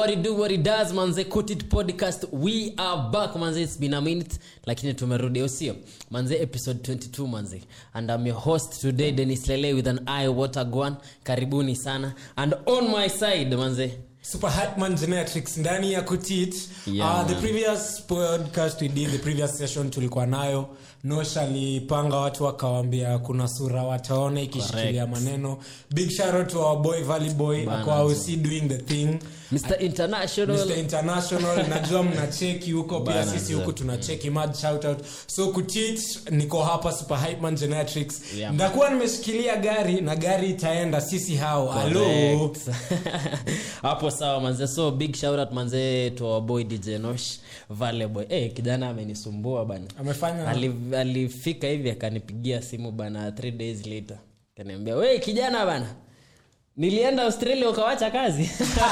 what it do what it does manze Cut it podcast we are back manze it's been a minute lakini tumerudi usio manze episode 22 manze and i'm your host today denis lele with an eye water gwan karibuni sana and on my side manze super hatman genetics ndani ya kutit Yeah, uh, the man. previous podcast we did the previous session tulikuwa nayo nosh alipanga watu wakawambia kuna sura wataona ikishikilia maneno big shout to our boy valley boy Bana, akwa usi doing the thing mr international Mr. international najua mnacheki huko pia Bana, sisi za- huku tunacheki mad shout out so kutit niko hapa super hypeman genetics Yeah, man. ndakuwa nimeshikilia gari na gari itaenda sisi hao halo Correct. hapo sawa manze so big shout out manze to our boy dj nosh vale boy hey, kijana amenisumbua bana amefanya Ali- alifika hivi akanipigia simu bana three days later kaniambia we kijana bana nilienda australia ukawacha kazi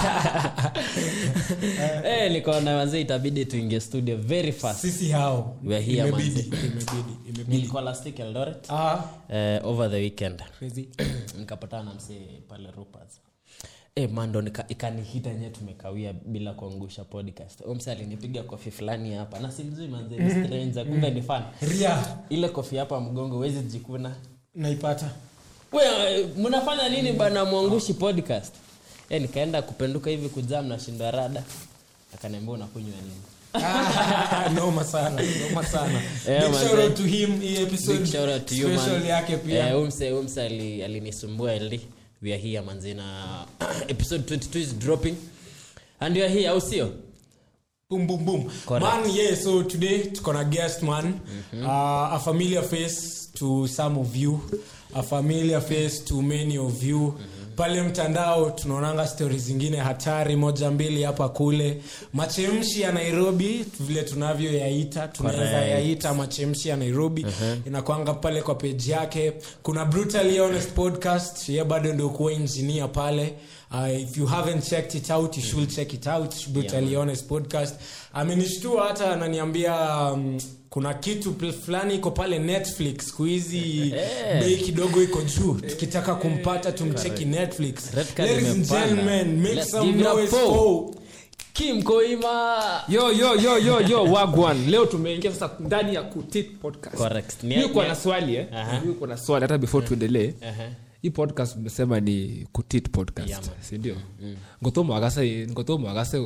hey, nikaona manze itabidi tuingie studio very fast sisi hao We are here, imebidi manze. imebidi imebidi nilikuwa last week eldoret ah uh, over the weekend crazy nikapatana na msee pale rupas E, mando nika- ikanihita nye tumekawia bila kuangusha podcast Huyo msee alinipiga kofi fulani hapa na simjui manze ni stranger kumbe ni fan ria ile kofi hapa mgongo wezi jikuna naipata we eh, mnafanya nini bana mwangushi podcast e, nikaenda kupenduka hivi kujaa mnashindwa rada akaniambia unakunywa nini Ah, noma sana noma sana Yeah, big manze. shout out to him hii episode Big shout out to you, special man. yake pia Eh, huyu mse- huyu mse ali- alinisumbua ld we are here manzi na episode 22 is dropping and we are here au sio boom boom boom Correct. man yeah so today tuko na guest man uh, a familiar face to some of you a familiar face to many of you pale mtandao tunaonanga stori zingine hatari moja mbili hapa kule machemshi ya nairobi vile tunavyoyaita tunaweza Correct. yaita machemshi ya nairobi inakwanga pale kwa peji yake kuna brutally honest podcast ye bado ndio kuwa engineer pale uh, if you haven't checked it out you should check it out brutally honest podcast amenishtua hata ananiambia um, kuna kitu pl- fulani iko pale netflix siku hizi bei kidogo iko juu tukitaka kumpata tumcheki netflix Red card ladies and imepanda. gentlemen make Let's some give it up noise for- for kim koima yo yo yo yo yo wagwan leo tumeingia sasa ndani ya kutit podcast Correct. Ni- Mimi uko ni- na swali eh Aha. Mimi uko na swali hata before tuendelee Aha. hii podcast umesema ni kutit podcast Yeah, man. sindio ngotomo agase ngotomo agase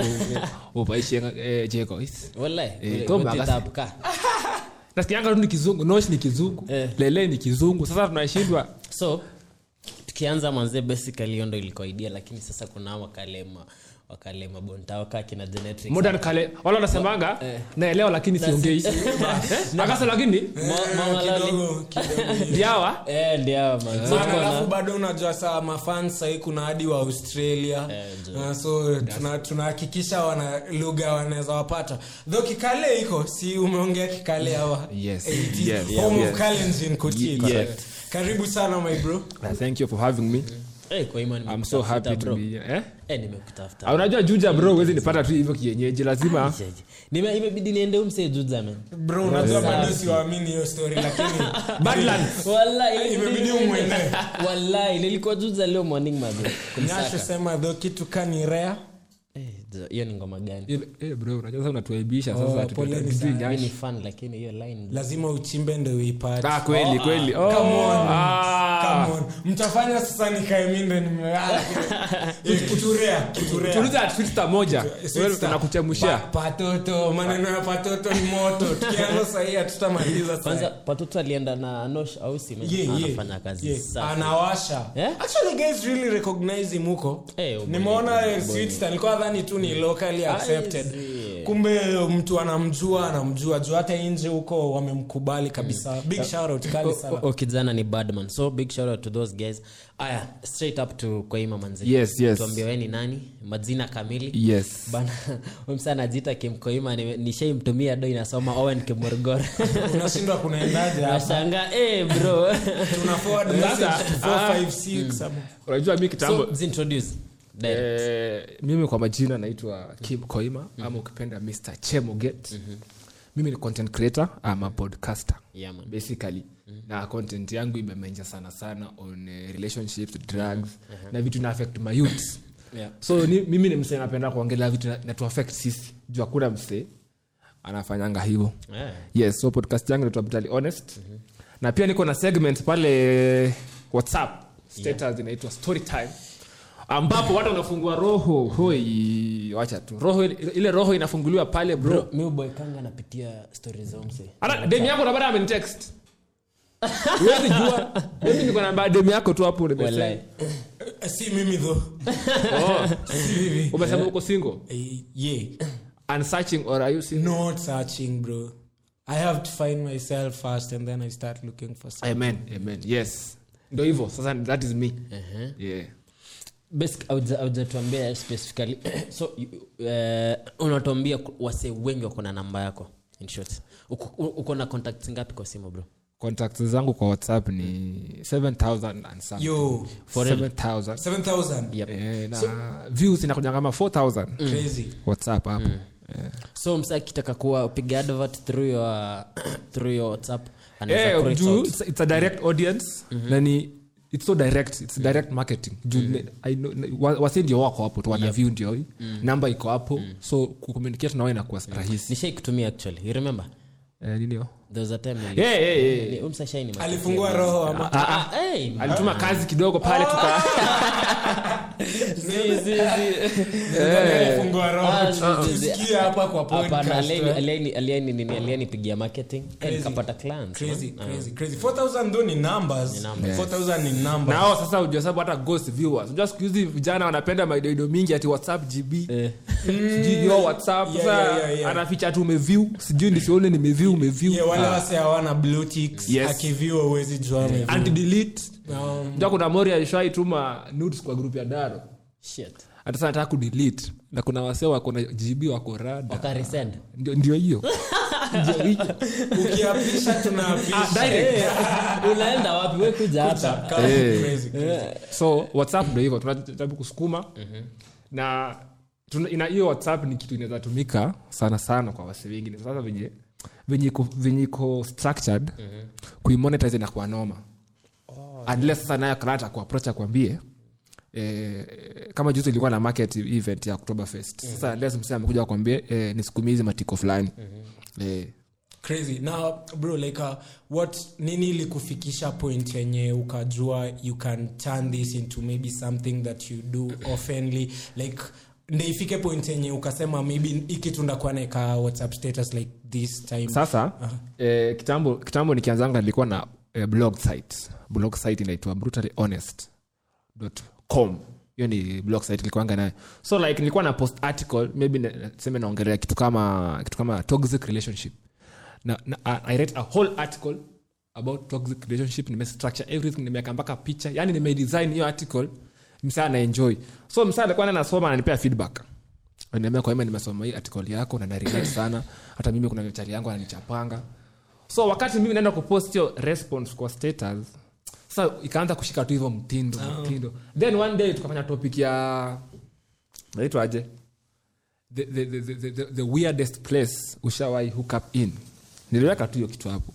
upaishe jeko Wallahi, Eh, we- Tom we Agasi. titapuka. nasikianga tu ni kizungu nosh ni kizungu Eh. lele ni kizungu sasa tunashindwa so tukianza manze basically hiyo ndo ilikuwa idea lakini sasa kuna hao wakalema wakalema bonta wakaa kina genetics modern kale wala wanasemanga Eh. naelewa lakini siongei agase lakini Mo- Momalali. kidogo kidogo ndiawa Eh, ndio hao manze. So Man, tuko na- alafu bado unajua saa mafan sahii kuna hadi wa australia Eh, jo. uh, so tuna- tunahakikisha wana lugha wanaweza wapata tho kikale iko si umeongea kikale hawa Yes. 80s, Yes. home Yes. of Kalenjin, Kochi. Yes. karibu sana my bro thank you for having me Eh, kwa ima i'm so nimekutafuta, happy to bro. be here eh Eh, nimekutafuta Ah, unajua juja bro huwezi nipata tu hivyo kienyeji lazima Jeje. Nime- imebidi niende umse juza man bro unajua bado siwaamini hiyo story lakini Badlands. Wallahi, Imebidi ilibidi umwende. niende. Wallahi, nilikuwa juza leo morning mazi nyasho kumsaka sema tho kitu kani rea Eh, jo, hiyo ni ngoma gani Ile- eh, bro unajua sasa unatuaibisha Oh, sasa poleni tutujui sana. mi nyashi ni fan lakini hiyo line lazima uchimbe ndo uipate ah kweli kweli oh Come on. ah Come on. mtafanya sasa nikaeminde kuturea kuturea tuliza twitter moja wewe tunakuchemushia Pa- patoto maneno ya patoto ni moto tukianza sahii hatutamaliza kwanza sasa. patoto alienda na nosh au si Yeah, yeah, anafanya kazi yeah. safi. anawasha Eh? actually guys really recognize him huko Eh, ubongo, nimeona ubongo. Sweetstar, nilikuwa dhani tu ni locally accepted see. kumbe mtu anamjua anamjua juu hata nje huko wamemkubali kabisa big shout out kali sana O- o- kijana ni badman so big shout out to those guys aya straight up to kwaima manzi Yes, yes. tuambie we ni nani majina kamili yes bana msa anajiita kimkoima ni- nishaimtumia do inasoma owen kimorgor unashindwa kunaendaje hapa nashanga eh bro tuna forward message to 456 ama- unajua mi kitambo so zintroduce Direct. eh, mimi kwa majina naitwa kim koima ama ukipenda mr chemoget mimi ni content creator ama podcaster Yeah, man. basically na content yangu imemenja sana sana on uh, relationships drugs na vitu na affect my youth Yeah. so ni, mimi ni msee napenda kuongelea vitu na- natuaffect sisi juu hakuna msee anafanyanga hivyo Yeah. yes so podcast yangu inaitwa brutally honest na pia niko na segment pale whatsapp status inaitwa story time ambapo watu wanafungua roho hoi wacha tu roho ile ile roho inafunguliwa pale bro Bro, mi uboekanga napitia stori za umse hata demu yako nabada amenitext huwezi jua mimi niko na demu yako tu hapo nimesema Walai. Eh, si mimi though oh si mimi umesema uko single Eh, yeah and searching or are you single not searching bro i have to find myself first and then i start looking for something amen amen yes ndo hivyo sasa that is me yeah basic auja- aujatuambia specifically so you- eh, unatuambia ku- wasee wengi wako na namba yako in short uko, uko na contacts ngapi kwa simu bro contacts zangu kwa whatsapp ni 7000 and something yo 7000 7000 Yep. Eh, na views inakuja kama 4000 crazy whatsapp hapo Eh. so msa akitaka kuwa piga advert through your through your whatsapp anaweza Eh, kureach juu out. it's, it's a direct audience na ni it's so direct it's direct marketing juu ne- I know- ne- wa- wasi ndio wako hapo tu wana view ndio hii namba iko hapo so kucommunicate nao inakuwa rahisi nishai kutumia actually you remember Eh, nini hiyo? there was a time nili- Eh, eh, eh. ni- umsa shai ni alifungua roho ama Ah, ah, hey, alituma kazi kidogo pale tuka zi, zi, zi. alifungua roho Ah, zi, zi, zi. tusikie hapa kwa Hapana, podcast alieni- eh. alieni- alieni nini alienipigia marketing eh, Crazy. nikapata clients crazy man. crazy crazy 4000 though ni numbers numbers. 4000 ni numbers nao sasa ujua sababu hata ghost viewers unajua siku hizi vijana wanapenda maidoido mingi ati whatsapp gb Eh. sijui yo whatsapp Yeah, sasa yeah, yeah, yeah. anaficha tu umeview sijui nisione nimeview umeview yeah, wale wase hawana blue ticks Yes. akiviwa uwezi jua ameview. anti delete Um, unajua kuna mori alishaituma nudes kwa group ya daro Shit. hata sasa nataka kudelete na kuna wase wako na gb wako rada Wakaresend. ndio ndio hiyo ndio hiyo ukiapisha tunaapisha Ah, direct. unaenda wapi we kuja hapa Crazy, Eh. crazy, crazy. so whatsapp ndo hivyo tunajaribu kusukuma na tuna- ina hiyo whatsapp ni kitu inaweza tumika sana sana kwa wasi wengine sasa venye venye iko- venye iko structured kuimonetize inakuwa noma unless sasa naye client akuapproach akwambie Eh, kama juzi ilikuwa na market event ya october fest sasa unless msee amekuja akwambie eh, nisukumie hizi matiko fulani eh, crazy now bro like uh, what nini ilikufikisha point yenye ukajua you can turn this into maybe something that you do oftenly like ndeifike point yenye ukasema maybe ikitu ndakuwa naeka whatsapp status like this time sasa eh, kitambo kitambo nikianzanga nilikuwa na eh, blog site blog site inaitwa brutally honest com hiyo ni blog site ilikuanga nayo so like nilikuwa na post article maybe na- seme naongelea kitu kama kitu kama toxic relationship na, na I- i write a whole article about toxic relationship nimestructure everything nimeweka mpaka picha yani nimedesign hiyo article msaa anaenjoy so msaa alikuwa anasoma ananipea feedback niambia kwa hima nimesoma hii article yako na narelate sana hata mimi kuna chali yangu ananichapanga so wakati mimi naenda kupost hiyo response kwa status sasa ikaanza kushika tu hivyo mtindo mtindo then one day tukafanya topic ya naitwa aje the, the, the, the, the, the weirdest place ushawai hook up in niliweka tu hiyo kitu hapo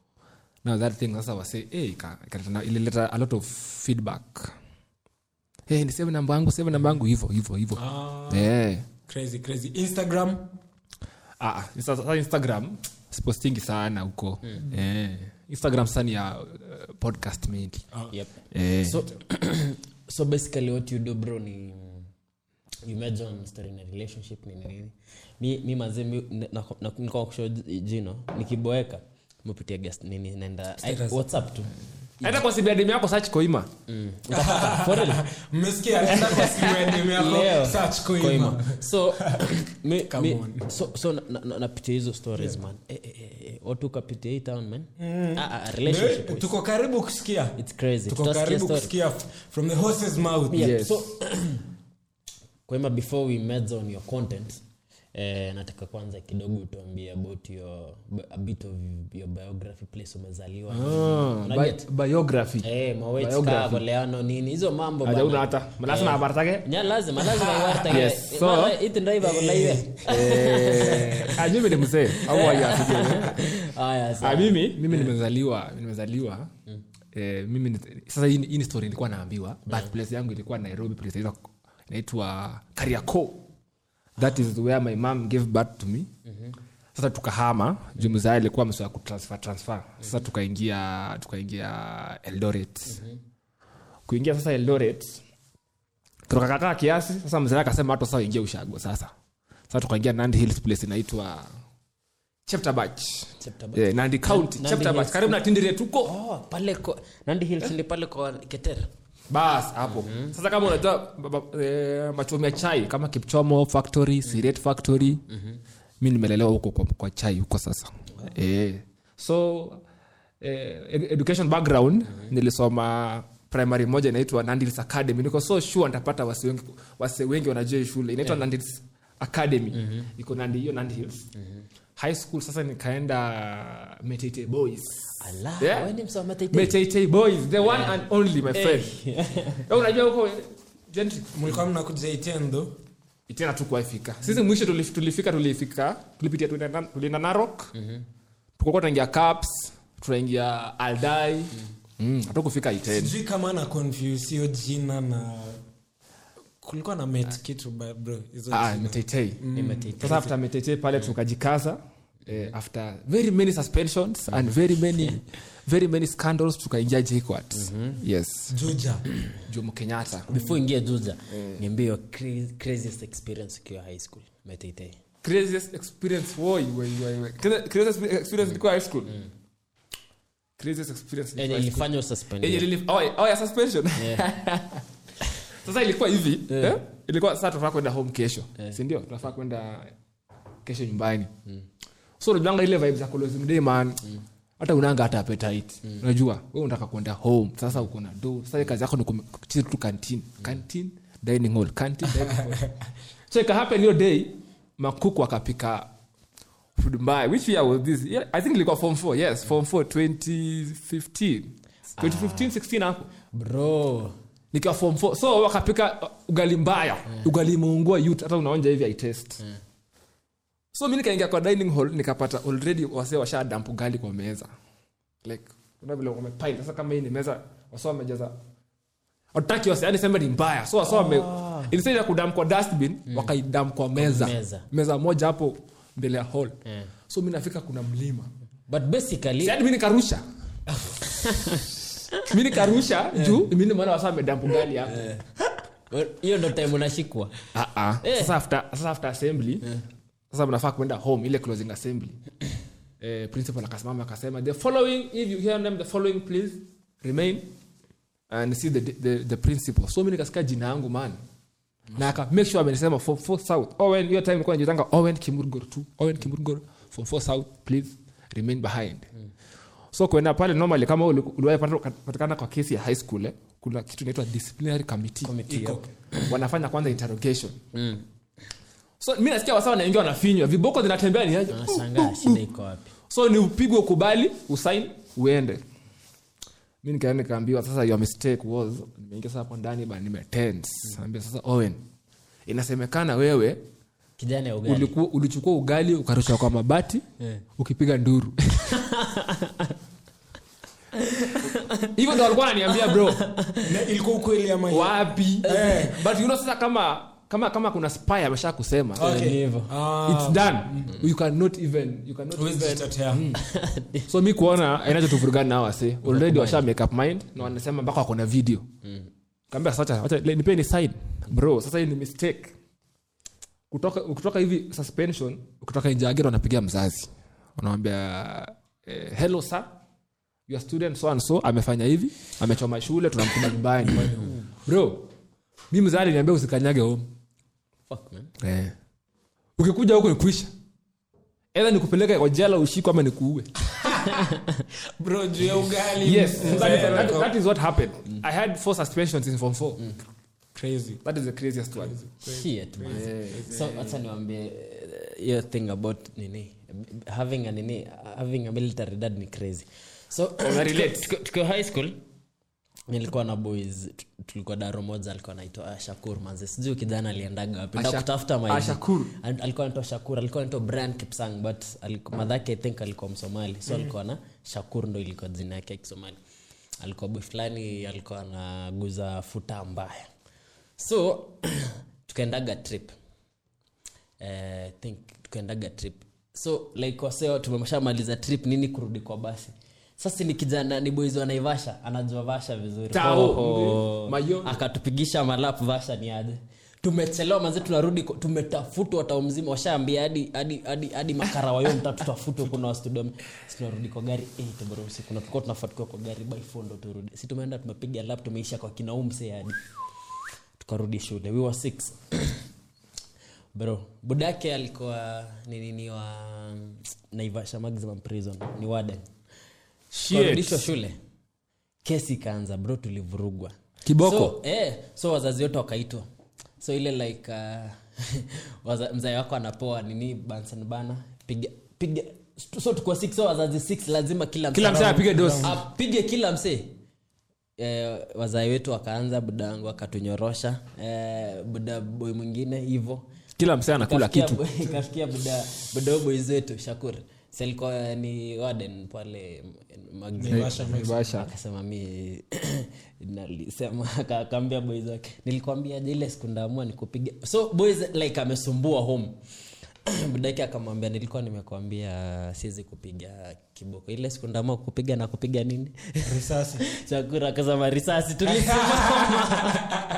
now that thing sasa wase hey, ika- ikaleta- ilileta a lot of feedback hey, ni save namba yangu save namba yangu hivyo hivyo hivyo Ah, Eh. crazy crazy instagram Ah, ah, sasa sasa instagram sipostingi sana huko eh, instagram sasa ni ya uh, podcast mainly Yep. eh, so so basically what you do bro ni you imagine on story in a relationship ni nini mi mi mazee mi na- na- na- niko kusho jino nikiboeka mupitia guest nini naenda I- whatsapp tu hata kwa sibiademu yako search koima Utapata. For real. mmesikia anaenda kwa simu ya demu yako Leo, search Koima. Koima. so mi, Come mi, on. so, so na- na- na- napitia hizo stories man eh, eh, eh, eh, watu ukapitia hii town man ah, ah, relationship Eh, wise. tuko karibu kusikia it's crazy tuko Tutasikia karibu story. kusikia f- from the horse's mouth Yeah, Yes. so kwema before we meds on your content eh, nataka kwanza kidogo tuambie about your a bit of your biography place umezaliwa Ah, Una bi- get? biography Eh, mawets Biography. kaa koleano nini hizo mambo Haja bana. una hata lazima habari zake Nya lazima lazima iwartage Yes, so- iti ndo iva kulaiwe Eh, ah, mimi ni mzee au waiasije haya Ah, sawa. mimi mimi nimezaliwa nimezaliwa eh, mimi ni- sasa hii ni- hii ni story nilikuwa naambiwa birthplace yangu ilikuwa nairobi place inaitwa- inaitwa kariaco that is where my mom gave birth to me sasa tukahama juu mzaa alikuwa amesoa kutransfer transfer sasa tukaingia tukaingia eldoret kuingia sasa eldoret tukakakaa kiasi sasa mzee akasema hata sasa ingia ushago sasa sasa tukaingia nandi hills place inaitwa cheptabach Cheptabach. eh, nandi county Nandi cheptabach Hills. karibu na tindire tuko oh, pale ko, nandi hills ni pale kwa ketera bas hapo sasa kama unajua ba- ba- eh, machomi ya chai kama kipchomo factory siret factory mi nimelelewa huko kwa, kwa chai huko sasa eh, so eh, ed- education background nilisoma primary moja inaitwa nandils academy niko so sure nitapata wase wengi, wase wengi wanajua hii shule inaitwa yeah. nandils academy iko nandi hiyo nandi hills high school sasa nikaenda metete boys ala Yeah. wewe ni msoma tete Metete boys the one and only my friend Wewe unajua huko gentry mlikuwa mnakuja itendo tena tukuwaifika sisi mwisho tulif- tulifika tulifika tulipitia tulienda tulienda narok tukokuwa tunaingia caps tunaingia aldai mm. hatukufika iten sijui kama na confuse hiyo jina na kulikuwa na met kitu ba- bro hizo ah, jina. metetei ni metete sasa after metetei pale tukajikaza eh, after very many suspensions and very many very many scandals tukaingia jquat yes juja jomo kenyatta before ingia juja niambie your cra- craziest experience ukiwa high school metete craziest experience woi woi woi woi Cra- craziest experience ilikuwa high school craziest experience yenye ilikuwa high school. ilifanya Yenye ususpendiwe lili- oh, yeah, oh, yeah, suspension sasa ilikuwa hivi eh? ilikuwa sasa tunafaa kwenda home kesho sindio tunafaa kwenda kesho nyumbani so unajanga ile vibe za closing day man hata unanga hata appetite unajua wewe unataka kwenda home sasa uko na do sasa kazi yako ni kucheza tu canteen canteen dining hall canteen dining hall so ika happen hiyo day makuku akapika food mbaya which year was this yeah, i think ilikuwa form 4 yes form 4 2015 2015 16 hapo bro nikiwa form 4 so wakapika uh, ugali mbaya ugali imeungua youth hata unaonja hivi itest so mi nikaingia kwa dining hall nikapata already wase washa damp ugali kwa meza like kuna vile wamepile sasa kama hii ni meza wasa wamejaza wataki wase yani sema ni mbaya so wasa wame instead ya kudam kwa dustbin wakaidam kwa meza. meza. meza moja hapo mbele ya hall Yeah. so mi nafika kuna mlima but basically yani mi nikarusha mi nikarusha juu mi nimeona wasa wamedamp ugali hapo hiyo ndo time unashikwa Ah, ah. Eh. sasa after, sasa after assembly sasa mnafaa kwenda home ile closing assembly eh, principal akasimama akasema the following if you hear them the following please remain and see the, the, the principal so mi nikasikia jina yangu man na aka make sure amenisema form 4 south owen hiyo time ilikuwa najitanga owen kimurgor 2 owen kimurgor form 4 south please remain behind so kuenda pale normally kama uli- uliwahi pata- patikana kwa kesi ya high school eh, kuna kitu inaitwa disciplinary committee, Iko. wanafanya kwanza interrogation so mi nasikia wasa wanaingia wanafinywa viboko zinatembea ni aje anashangaa shida iko wapi so ni upigwe ukubali usain uende mi nikaenda nikaambiwa sasa your mistake was nimeingia sasa hapo ndani ba nimetense ambia sasa owen inasemekana wewe kijana ya ugali ulikuwa ulichukua ugali ukarusha kwa mabati Yeah. ukipiga nduru hivyo ndo walikuwa wananiambia bro Na ilikuwa ukweli ama wapi but you know sasa kama kama kama kuna spy amesha kusema Okay. Ni hivyo. Ah, it's done you cannot even you cannot huwezi even jitetea. so mi kuona inachotuvurugana nao wase already washa make up mind na wanasema mpaka wako na video kaambia sasa wacha le- nipeni sign bro sasa hii ni mistake kutoka kutoka hivi suspension kutoka nje agera wanapigia mzazi wanamwambia eh, hello sir your student so and so amefanya hivi amechoma shule tunamtuma nyumbani bro mi mzazi niambia usikanyage home Fuck, man. eh. ukikuja huko nikuisha edha nikupeleka kwa jela ushikwa ama nikuue bro juu ya ugali yes Mm. that, that, that is what happened i had four suspensions in form four crazy that is the craziest one Shit, man. so acha niwambie eh, hiyo thing about nini having a nini having a military dad ni crazy so relate. tukiwa- tukiwa high school nilikuwa na boys tu- tulikuwa daro moja alikuwa naitwa shakur manze sijui kijana aliendaga wapi Nda Asha- kutafuta Ah, Shakur. Al- alikuwa naitwa shakur alikuwa naitwa brian kipsang but aliku- madhake i think alikuwa msomali so alikuwa na shakur ndo ilikuwa jina yake ya kisomali alikuwa boy fulani alikuwa anaguza futa mbaya so tukaendaga trip eh, think tukaendaga trip so like waseo tumeshamaliza trip nini kurudi kwa basi sasa ni kijana ni boys wa naivasha anajua vasha vizuri Tao. Oho. Mayoni. akatupigisha malap vasha ni aje tumechelewa manzi tunarudi ko- tumetafutwa tao mzima washaambia hadi hadi hadi hadi makara wayo mta tutafutwe kuna wastudio si tunarudi kwa gari 8 bro usiku na tulikuwa tunafuatiwa kwa gari by 4 ndo turudi si tumeenda tumepiga lap tumeisha kwa kinaumse hadi tukarudi shule we were six bro budake alikuwa ni nini wa naivasha maximum prison ni warden tukarudishwa shule kesi ikaanza bro tulivurugwa Kiboko? so, eh, so wazazi wote wakaitwa so ile like uh, waza- mzae wako anapoa nini bansan bana piga piga so tukuwa six so wazazi six lazima kila Kila msee around- apige dosi. apige kila msee eh, wazai wetu wakaanza buda wangu akatunyorosha eh, buda boy mwingine hivo kila msee anakula Ikafikia kitu bu- ikafikia buda buda huyo boys wetu shakur selikuwa ni warden pale Magazine. Naivasha, Naivasha. akasema mi nalisema aka- akaambia boys wake nilikwambia je ile siku ndaamua nikupiga so boys like amesumbua home budake akamwambia nilikuwa nimekwambia siwezi kupiga kiboko ile siku ndaamua kupiga na kupiga nini risasi chakura akasema risasi tulisimama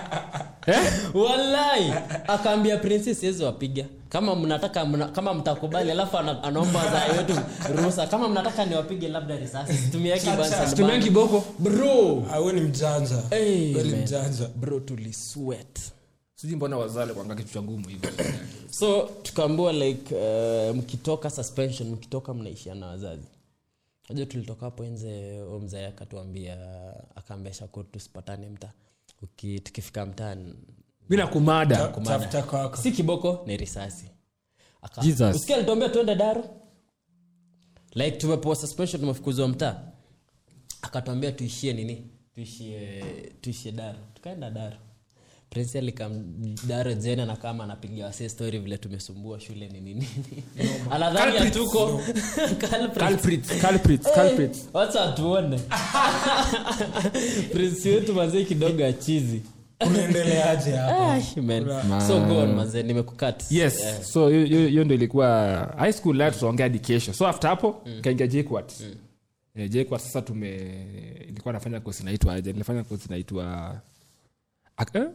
walai akaambia princess siwezi wapiga kama mnataka mna, kama mtakubali alafu ana, anaomba wazai wetu ruhusa kama mnataka niwapige labda risasi situmiaki Situmiagi kiboko. bro awe ni mjanja Hey, Very man. mjanja bro tuliswet sijui mbona wazale kwanga kitu cha ngumu hivyo so tukaambua like uh, mkitoka suspension mkitoka mnaishia na wazazi najua tulitoka hapo nje huyo mzae akatuambia akaambia shakur tusipatane mtaa Uki- tukifika mtaani bila kumada kumada. tafuta kwako si kiboko ni risasi Aka- Jesus. Usikia alituambia tuende daru like tumepewa suspension tumefukuzwa mtaa akatuambia tuishie nini tuishie tuishie daru tukaenda daru prince alikam daro jena na kama anapiga wase story vile tumesumbua shule ni nini anadhani Culprits. hatuko Culprits. Culprits, culprits, culprits. wacha tuone prince wetu mazee kidogo achizi unaendeleaje hapa so go on mazee nimekukat yes so hiyo- hiyo hiyo ndo ilikuwa high school life tunaongea hadi kesho so after hapo kaingia jquat Eh, jquat sasa tume ilikuwa nafanya kosi inaitwa aje nilifanya kosi inaitwa Ak- eh?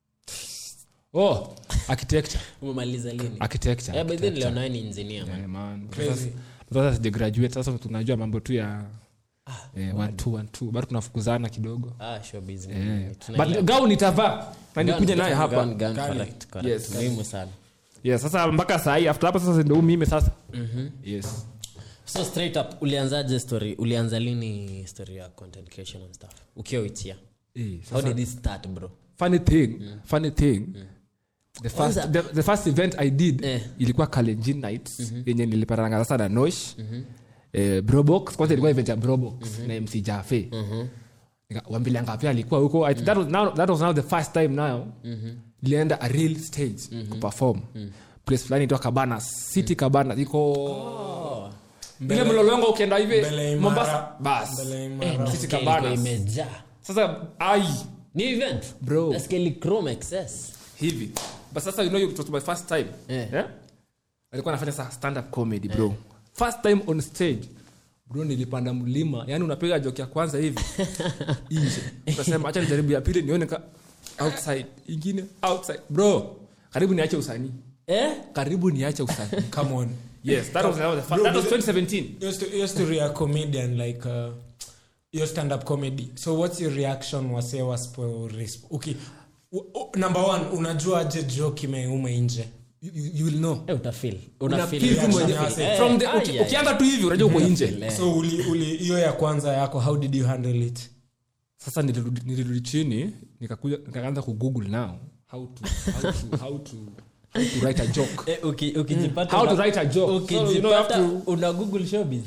oh architecture umemaliza lini architecture Eh, by then architecture. leo nawe ni engineer man. Eh, man. Crazy. Sasa- sasa sijagraduate sasa tunajua mambo tu ya eh, one, two, one, two. bado tunafukuzana kidogo Ah, showbiz ni- Eh. tunaelewa. but gau nitavaa na nikuja naye hapa Gun, gun, correct, correct. Yes. muhimu sana yes sasa mpaka sahii after hapo sasa ndo mimi sasa yes so straight up ulianzaje story ulianza lini story ya content creation and stuff ukiwa witia Eh, how sasa- did it start bro funny thing funny thing the first, Kwanza- the, the first event i did Eh. ilikuwa kalenjin nights yenye niliparanga sasa na nosh eh, brobox kwanza ilikuwa event ya brobox na mc jafe Nika- wambilianga pia alikuwa huko I think that, was now, that was now the first time now nilienda a real stage kuperform place fulani itwa cabanas city cabanas iko ile mlolongo ukienda Mbele hivi Imara. mombasa bas Mbele Eh, Imara. nasikia City ilikuwa Cabanas. imejaa sasa ai ni event Bro. nasikia ili chrome excess hivi but sasa you know it was my first time Eh. yeah? alikuwa anafanya sa stand up comedy bro first time on stage bro nilipanda mlima yani unapiga joke ya kwanza hivi nje unasema acha nijaribu ya pili nione ka outside ingine outside bro karibu niache usanii eh karibu niache usanii come on yes that was, that was, the Bro, first, that was but- 2017 Your sto- your story a comedian like uh, your stand up comedy so what's your reaction wase waspo resp- okay U- u- number one unajua je joke imeuma nje you, you, you will know eh utafeel Una unafeel feel tu reaction mwenye- ya wase. Eh, from the ai, uki- ai. ukianza tu hivi unajua uko nje Eh. so uli uli hiyo ya kwanza yako how did you handle it sasa nilirudi nilirudi chini nikakuja nikaanza kugoogle now how to, how to, how to, how to write a joke Eh, uki- ukijipata How to una- write a joke. So, you know, you ukijipata have to- una google showbiz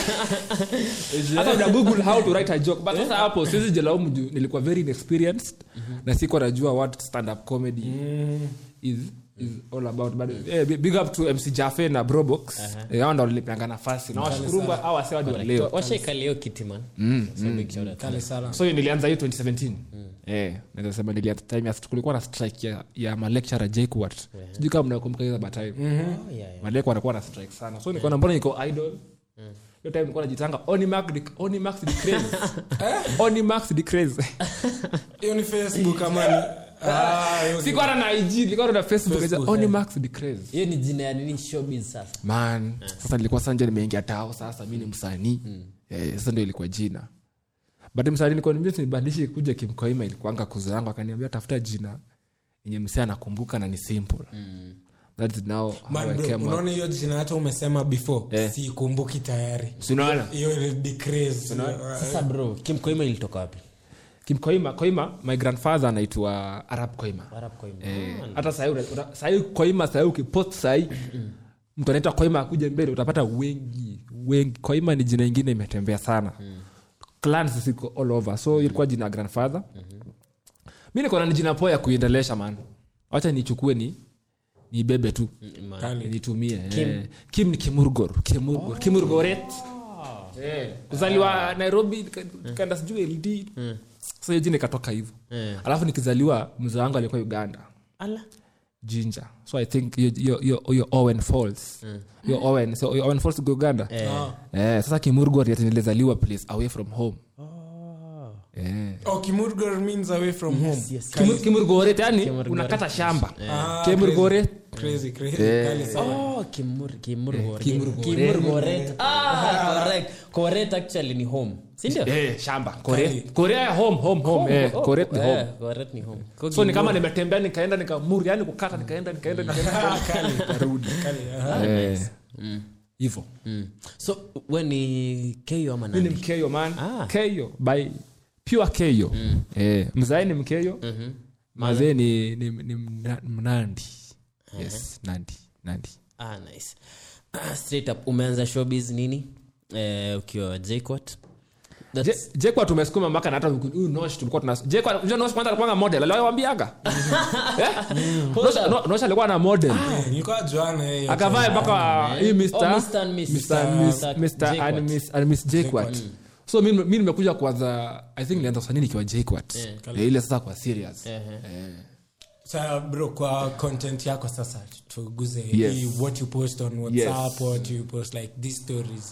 hata una google how to write a joke but sasa hapo siwezi jilaumu juu nilikuwa very inexperienced na sikuwa najua what stand up comedy is is all about but eh, big- big up to mc jafe na brobox Eh, hao ndo walinipeanga nafasi na washukuru au wase hadi wa leo washaikalia hiyo kiti man So big shout out. kale sana so nilianza hiyo 2017 eh, naweza sema nilia time ya kulikuwa na strike ya, ya malecturer jquat sijui kama mnakumbuka hizo batime Oh, yeah, yeah. maleko anakuwa na strike sana so nikaona mbona niko idol hiyo time nilikuwa najitanga onimax Dic- onimax decrease onimax decrease hiyo ni facebook ama ni Ah, hiyo ni- sikuwa na ig nilikuwa na facebook Facebook, Facebook onimax decrease hiyo ni jina ya nini showbiz sasa man sasa nilikuwa sasa nje nimeingia tao sasa mi ni msanii eh, sasa ndio ilikuwa jina but msanii nilikuwa nimbia nibadilishe kuja kimkoima ilikuanga kuzo yangu akaniambia tafuta jina yenye msee anakumbuka na ni simple that is now how Man, I bro, came up. unaona hiyo jina hata umesema before Eh. siikumbuki tayari Si unaona hiyo ni decrease. sasa bro kim koima ilitoka wapi kimkoima koima my grandfather anaitwa arab koima arab koima Eh, hata sahii una- una- sahii koima sahii ukipost sahii mtu anaitwa koima akuja mbele utapata wengi wengi koima ni jina ingine imetembea sana clans ziko all over so ilikuwa jina ya grandfather mi nikona ni jina poa ya kuendelesha man wacha nichukue ni nibebe tu Kali. nitumie kim, kim ni kimurgor kimurgor kimurgoret Eh, kuzaliwa nairobi nika- kanda sijui ld so hiyo jina ikatoka hivyo Eh. alafu nikizaliwa mzee wangu alikuwa uganda ala ginger so i think hiyo- hiyo- hiyo hiyo owen falls hiyo owen so hiyo owen falls iko uganda Ah. eh, sasa kimurgor yati nilizaliwa place away from home eh. Oh, Kimurgor means away from home. yes. Kimur- kimurgoret yani Kimurgoret. unakata shamba Ah, kimurgoret crazy, crazy, Eh. kali sana. Oh, Kimur- Kimurgoret. Kimurgoret. Kimurgoret. Ah, correct. Correct actually ni home sindio eh, shamba Kali. Kore- korea ya home home home eh, Oh, koret ni eh, home Correct ni home Kwa so ni kama Kimur- nimetembea nikaenda nikamuri yani kukata nikaenda nikaenda nikaenda nikarudi Kali, aha. Eh, hivyo Mm. so we ni keyo ama mi ni nani mkeyo man Ah. keyo by pure keyo eh, mzae ni mkeyo mazee ni, ni, ni mna- mnandi yes nandi nandi ah, nice Ah, straight up umeanza showbiz nini eh, ukiwa jquat Je- jekwa tumesukuma mpaka na hata huyu nosh tulikuwa tuna jekwa unajua nosh kwanza alikuwa model aliwaambiaga eh nosh no- nosh alikuwa na model nilikuwa juana yeye. akavaa mpaka hii Mr. Oh, Mr. and Miss. Mr. and Miss- Mr. Mr. and Jquat. Miss- and Miss Jquat. so mi mi nimekuja kwanza i think nilianza usanii nikiwa jquat Eh, ile sasa kwa serious Ehe. Sasa bro kwa content yako sasa tuguze Yes. hii what you post on whatsapp what you post like these stories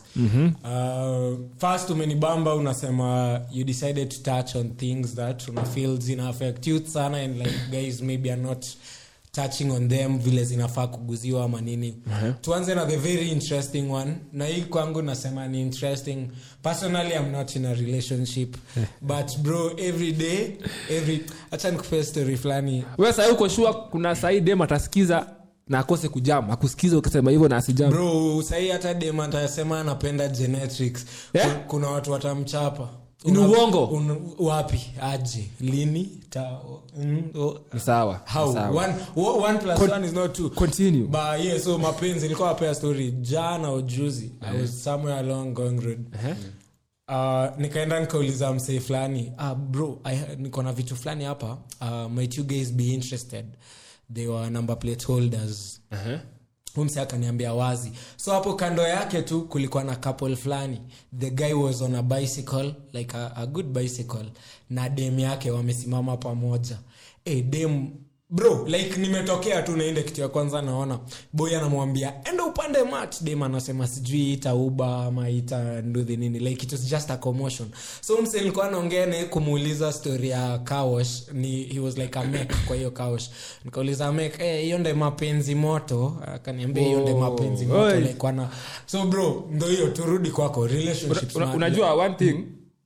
uh, first umenibamba unasema you decided to touch on things that una feel zina affect youth sana and like guys maybe are not touching on them vile zinafaa kuguziwa ama nini tuanze na the very interesting one na hii kwangu nasema ni interesting personally i'm not in a relationship but bro every day every hacha nikupea story fulani we sahii uko shua kuna sahii dem atasikiza na akose kujam akusikiza ukisema hivyo na asijam bro sahii hata dem atasema anapenda genetics Eh? Ku- kuna watu watamchapa Ni Una- uongo. un- wapi aje lini Ta, mm, oh, ni sawa how ni sawa. one, wo- one plus Con- one is not two continue ba yeah, so mapenzi nilikuwa napea story jana ujuzi i was somewhere along going road Ehe. uh, nikaenda nikauliza msee fulani ah, bro I- niko na vitu fulani hapa uh, might you guys be interested they were number plate holders Ehe. Huyu msee akaniambia wazi so hapo kando yake tu kulikuwa na couple fulani the guy was on a bicycle like a, a good bicycle na dem yake wamesimama pamoja hey, dem bro like nimetokea tu nainde kitu ya kwanza naona boy anamwambia enda upande mat dem anasema sijui ita uba ama ita nduthi nini like it was just a commotion so mse nilikuwa naongea naye kumuuliza story ya kawash ni he was like a mek kwa hiyo kawash nikauliza mek eh, hiyo nde mapenzi moto akaniambia hiyo nde Oh, mapenzi moto oi. like wana so bro ndo hiyo turudi kwako relationships Una- man. unajua one thing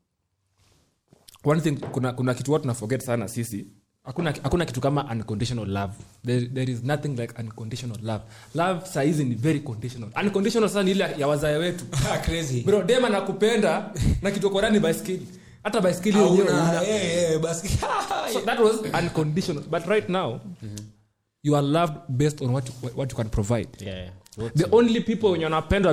one thing kuna, kuna kitu watu naforget sana sisi hakuna, hakuna kitu kama unconditional love there, there is nothing like unconditional love love saizi ni very conditional unconditional sana ni ile ya wazae wetu Ah, crazy bro dem anakupenda na kitu korani baiskeli hata baiskeli yenyewe Hauna- una- eh, eh, basi so that was unconditional but right now you are loved based on what you, what you can provide Yeah, yeah. What- the only people wenye wanapendwa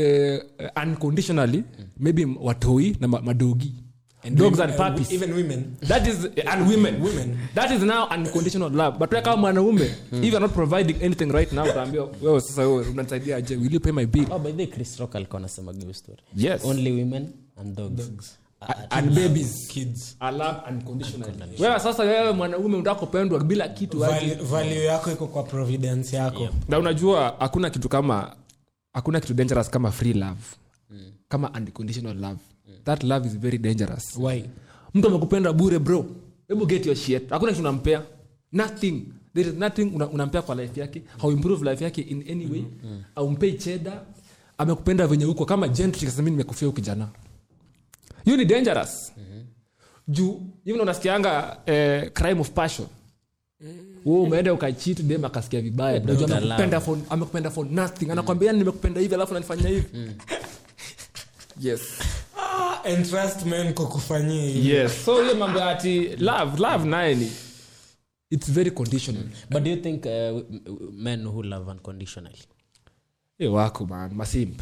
uh, unconditionally maybe watoi na ma- madogi dogs and women- puppies even women that is and women Women. that is now unconditional love but wewe kama mwanaume if you're not providing anything right now utaambiwa wewe sasa wewe unanisaidia aje will you pay my bill Oh, by the way, Chris Rock alikuwa anasema hiyo story yes only women and dogs, and babies kids are loved unconditionally wewe sasa wewe mwanaume unataka kupendwa bila kitu aje. Value- value yako iko kwa providence yako na unajua hakuna kitu kama hakuna kitu dangerous kama free love kama unconditional love that love is very dangerous why mtu amekupenda bure bro hebu get your shit hakuna kitu unampea nothing there is nothing una, unampea kwa life yake how improve life yake in any way aumpei cheda amekupenda venye huko kama gentry kasema mimi nimekufia huyu kijana hiyo ni dangerous juu even unasikianga eh, crime of passion wewe umeenda ukachit dem akasikia vibaya Unajua Dr. amekupenda for amekupenda for nothing anakwambia "Yani nimekupenda hivi alafu nanifanyia hivi yes ah, and trust men kukufanyia hivi yes so hiyo mambo ya ati love love naye ni it's very conditional but do you think uh, w- w- men who love unconditionally hey, wako man masimp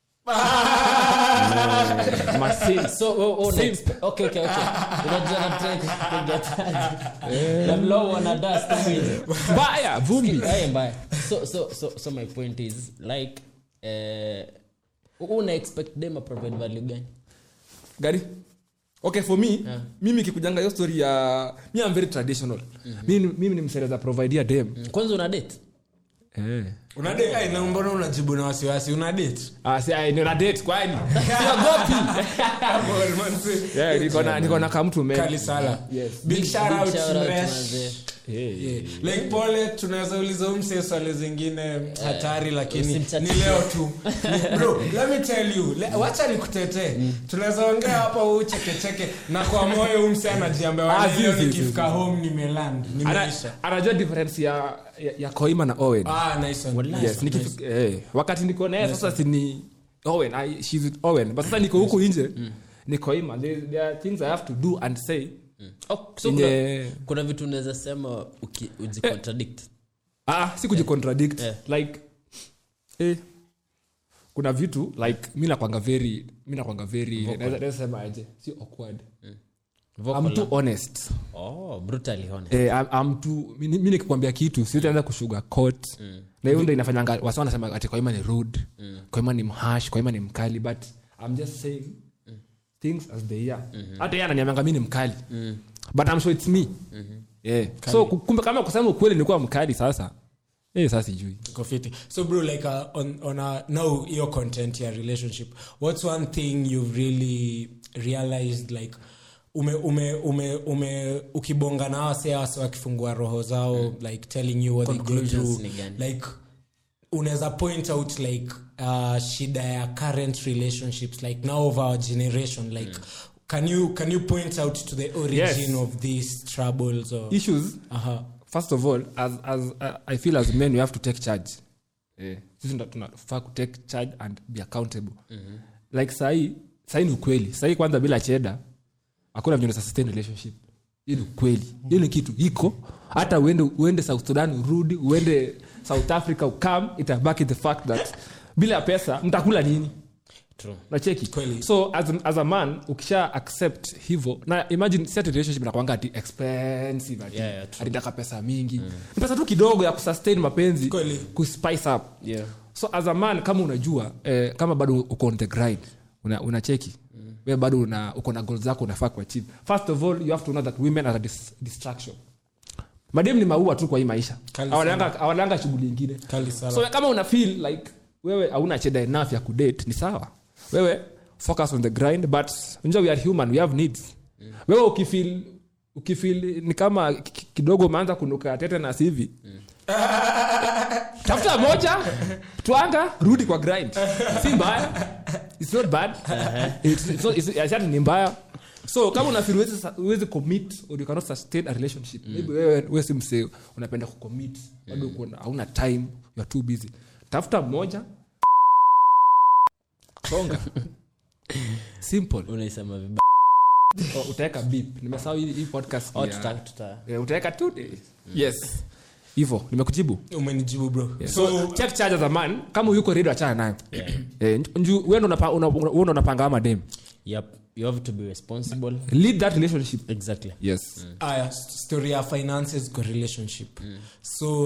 masimp so oh, oh, next. okay okay okay unajua na try kuget the blow on a dust hivi baya vumbi Haya mbaya so so so so my point is like eh una expect them a provide value gani gari okay for me Yeah. mimi kikujanga hiyo story ya mi am very traditional mimi, mimi ni msereza providea dem kwanza una date eh. una date ai na mbona unajibu na wasiwasi una date ah, si, ai, nina date kwani siogopi yeah, niko na- niko na kamtu men. kali sala Yes. big shout big out shout out Mresh. manze. Hey. Yeah. like pole tunaweza uliza umse swali zingine hatari lakini usimchatie. ni leo tu Ni- bro let me tell you le, wacha nikutetee tunaweza ongea hapa huu chekecheke na kwa moyo umse anajiambia Ah, "Wale, leo si, si, nikifika home nimeland Ana- nimeisha anajua difference ya, ya, ya koima na owen ah nice one. Wallahi. yes, nikifika- eh, wakati niko naye sasa sini owen I, she's with owen but sasa niko huku nje niko ima there, there are things i have to do and say Oh, so In kuna, the- kuna vitu unaweza sema uki- ujicontradict ah, si kujicontradict Eh. like eh, kuna vitu like mi nakwanga very mi nakwanga very naweza naweza sema aje si awkward Vocal, i'm too ah? honest oh brutally honest eh, I'm, I'm too, mi mi nikikwambia kitu siitaanza kushuga coat na hiyo ndo inafanyanga wasa wanasema ati koima ni rude koima ni mhash koima ni mkali but i'm just saying things as they are hata yeye ananiambanga mi ni mkali but i'm sure it's me yeah. so ku- kumbe kama kusema ukweli nilikuwa mkali sasa eh sasa sijui Iko fiti. so bro like uh, on, on a, now your content ya relationship what's one thing you've really realized like ume ume ume ume ukibonga na wase wase wakifungua roho zao like telling you what they go Conclusions through ni gani? like unaweza point out like uh, shida ya current relationships like now of our generation like can you can you point out to the origin Yes. of these troubles or issues uh-huh. first of all as, as uh, i feel as men we have to take charge eh, sisi ndo tunafaa kutake charge and be accountable mm-hmm. like sahii sahii ni ukweli sahii kwanza bila cheda hakuna venye unaweza sustain relationship hiyo ni ukweli hiyo ni kitu iko hata uende, uende south sudan urudi uende south africa ukam itabaki the fact that bila pesa mtakula nini True. nacheki Kweli. so as, as a man ukisha accept hivo na imagine set relationship nakwanga ati expensive ati, Yeah, yeah, true. ati taka pesa mingi ni pesa tu kidogo ya kusustain mapenzi Kweli. kuspice up Yeah. so as a man kama unajua eh, kama bado uko on the grind una, unacheki mm. we bado una, uko na goal zako unafaa kuachieve first of all you have to know that women are a dis, distraction madem ni maua tu kwa hii maisha Kali Hawananga- hawananga shughuli ingine Kali sana. so kama una feel like wewe hauna cheda enough ya kudate ni sawa wewe focus on the grind but unajua we are human we have needs wewe ukifeel ukifeel ni kama ki- ki- kidogo umeanza kunuka tetanus hivi tafuta moja twanga rudi kwa grind si mbaya its not bad It's- it's not- it's- it's- ni mbaya so kama unafeel huwezi sa- huwezi commit or you cannot sustain a relationship maybe wewe wewe si msee unapenda kucommit bado uko na- hauna time you are too busy tafuta mmoja songa simple unaisema vibaya O, utaweka beep nimesahau hii hii podcast oh, ni ya- tuta, tuta. Eh, utaweka tu yes hivo nimekujibu umenijibu bro so check charge as a man kama yuko ready achana nayo eh, nju wewe ndo unapa- una- una- wewe ndo unapanga ama dem yep you have to be responsible lead that relationship exactly yes aya story ya finances kwa relationship so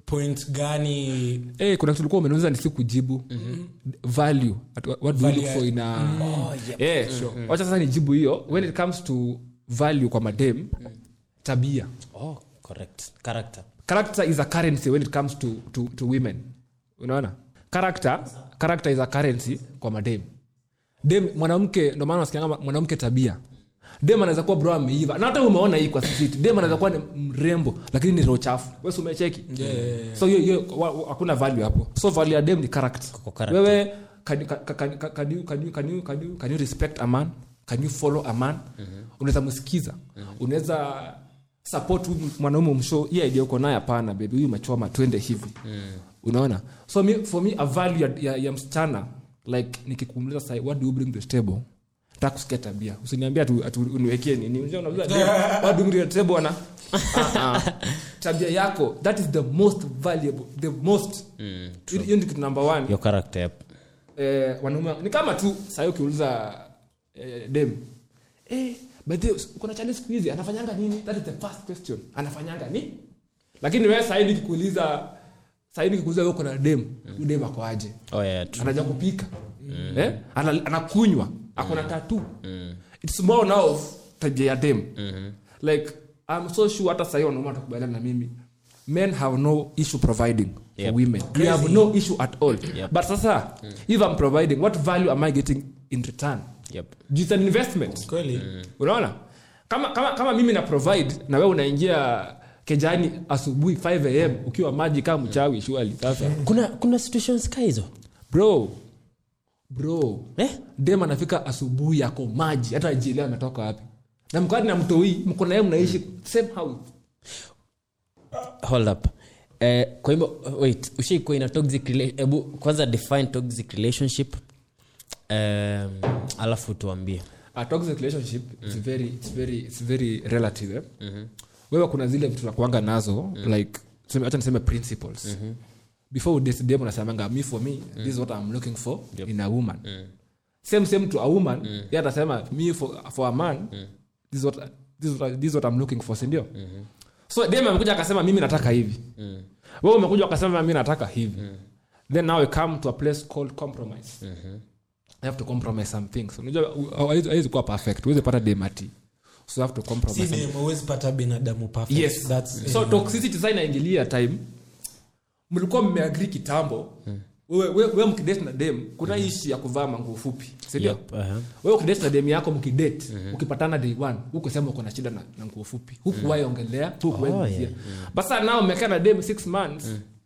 point gani hey, kuna kitu ulikuwa umeniuliza nisi kujibu value At- what do you Value look for in a Eh, wacha sasa nijibu hiyo when it comes to value kwa madem tabia oh, correct character character is a currency when it comes to, to, to women unaona character character is a currency kwa madem dem mwanamke ndo maana nasikianga mwanamke tabia dem anaweza kuwa bro ameiva na hata umeona hii kwa street dem anaweza kuwa ni mrembo lakini ni roho chafu wewe si umecheki so hiyo hiyo wa- wa- hakuna value hapo so value ya dem ni character Kwa character. wewe can, can, can, can, can, you, can, you, can, you, can, you, can you respect a man can you follow a man unaweza msikiza unaweza support huyu mwanaume umshow hii idea uko naye hapana bebi huyu machoma twende hivi unaona so me, for me a value ya, ya, ya msichana like nikikumuliza sai what do you bring to the table taka kusikia tabia usiniambia atu, atu uniwekee nini Unajua unauliza, "Dem, what do you bring to the table ana Ah, ah. tabia yako that is the most valuable the most hiyo hiyo ndio kitu number one your character yep. eh, wanaume ni kama tu sahii ukiuliza eh, dem eh, but the- uko na challenge siku hizi anafanyanga nini that is the first question anafanyanga ni lakini wewe sahii nikikuuliza sahii nikikuuliza wewe uko na dem huyu dem ako aje oh, yeah, true. anajua kupika eh? Ana- anakunywa akona tatu its more now of tabia ya dem like i'm so sure hata sahii wanaume watakubaliana na mimi men have no issue providing Yep. for women we have no issue at all Yep. but sasa if i'm providing what value am i getting in return Yep. It's an investment kweli unaona kama, kama, kama mimi na provide na wewe unaingia kejani asubuhi 5 am ukiwa maji kama mchawi shuali sasa kuna kuna situations ka hizo bro bro eh? dem anafika asubuhi yako maji hata ajielewa ametoka wapi na mkadi na mtoi mko naye mnaishi same house hold up eh, kwa hivyo wait ushaikuwa ina toxic rela- hebu kwanza define toxic relationship um, alafu tuambie a toxic relationship it's very it's very it's very relative eh? wewe kuna zile vitu za kuanga nazo like tuseme- acha niseme principles before udate dem unasemanga me for me this is what i'm looking for in a woman same same to a woman yeye atasema me for, for a man this is what this is what, this is what i'm looking for sindio so dem amekuja akasema mimi nataka hivi wewe umekuja ukasema mimi nataka hivi then now we come to a place called compromise I have to compromise some things unajua u- hawezi hawezi kuwa perfect huwezi pata demati so you have to compromise si some- dem huwezi pata binadamu perfect yes That's- so toxicity sasa inaingilia time mlikuwa mmeagri kitambo wewe we, we mkidate na dem kuna ishi ya kuvaa manguo fupi sindio Yep, uh-huh. wewe ukidate na dem yako mkidate ukipatana day one huku sema uko na shida na, na nguo fupi huku wahi ongelea huku wahi Oh, gusia. yeah, but sasa nao umekaa na dem six months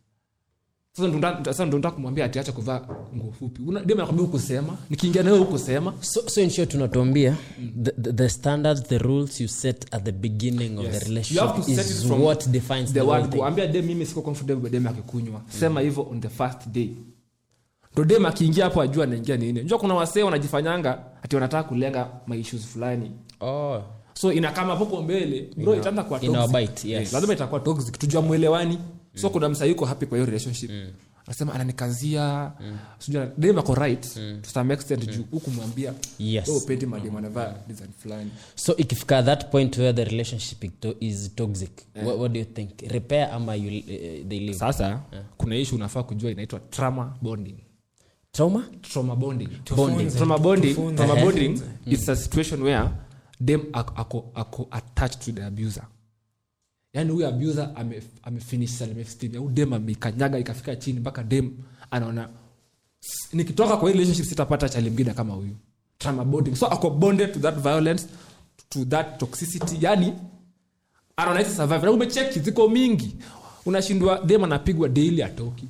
sasa ndo nda- sasa ndo nataka kumwambia atiacha kuvaa nguo fupi Una- dem anakwambia hukusema nikiingia nawe hukusema so, so in short tunatuambia the, the, the standards the rules you set at the beginning of Yes. the You have relationship to set is it from what defines the the whole word thing. kuambia dem mimi siko comfortable dem akikunywa sema hivyo on the first day ndo dem akiingia hapo ajua anaingia nini njua kuna wasee wanajifanyanga ati wanataka kulenga maissues fulani oh. so inakama hapo kwa mbele bro itaanza kuwa ina toxic. bite, yes. lazima itakuwa toxic tujua mwelewani so kuna msa yuko happy kwa hiyo relationship anasema ananikazia sijui dem ako right to some extent juu huku mwambia Yes. wewe upendi madem anavaa design fulani so ikifika that point where the relationship is to- is toxic what, what do you think repair ama you, uh, they live sasa kuna issue unafaa kujua inaitwa trauma bonding trauma trauma bonding Tufunze, trauma bonding tufunze. trauma Ehe. bonding it's a situation where dem ako, ako, ako attached to the abuser yaani huyu abuser ame- amefinish self-esteem au dem amekanyaga ikafika chini mpaka dem anaona "S- nikitoka kwa hii relationship sitapata chali mngine kama huyu trauma bonding so ako bonded to that violence to that toxicity yani anaona hizi survive na umecheki ziko mingi unashindwa dem anapigwa daily atoki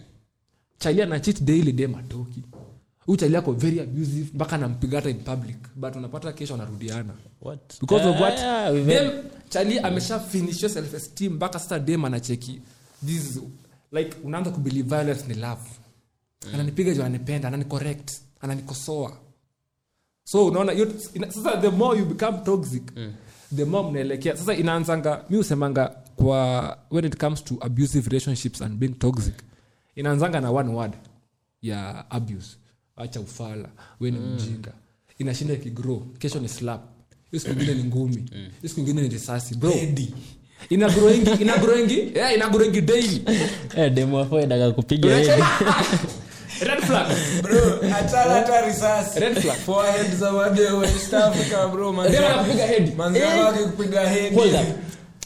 chali ana cheat daily dem atoki huyu chali ako very abusive mpaka anampiga hata in public but unapata kesho anarudiana what because of Ah, what yeah, we've had- dem chali amesha finish your self esteem mpaka sasa dem anacheki this is- like unaanza kubelieve violence ni love ananipiga juu ananipenda ananicorrect ananikosoa so unaona hiyo- ina- sasa the more you become toxic the more mnaelekea sasa inaanzanga mi husemanga kwa when it comes to abusive relationships and being toxic inaanzanga na one word ya abuse acha ufala we ni mjinga inashinda ikigrow kesho ni slap hiyo siku ingine ni ngumi hiyo siku ingine ni risasi bro Pedi. ina growing ina growing yeah ina growing daily Eh, demu wako inataka kupiga hedi. red flag bro achana hata risasi red flag Forehead za wade West Africa, bro, manzi- Demu anakupiga head. manzi wake kupiga head. Hold up.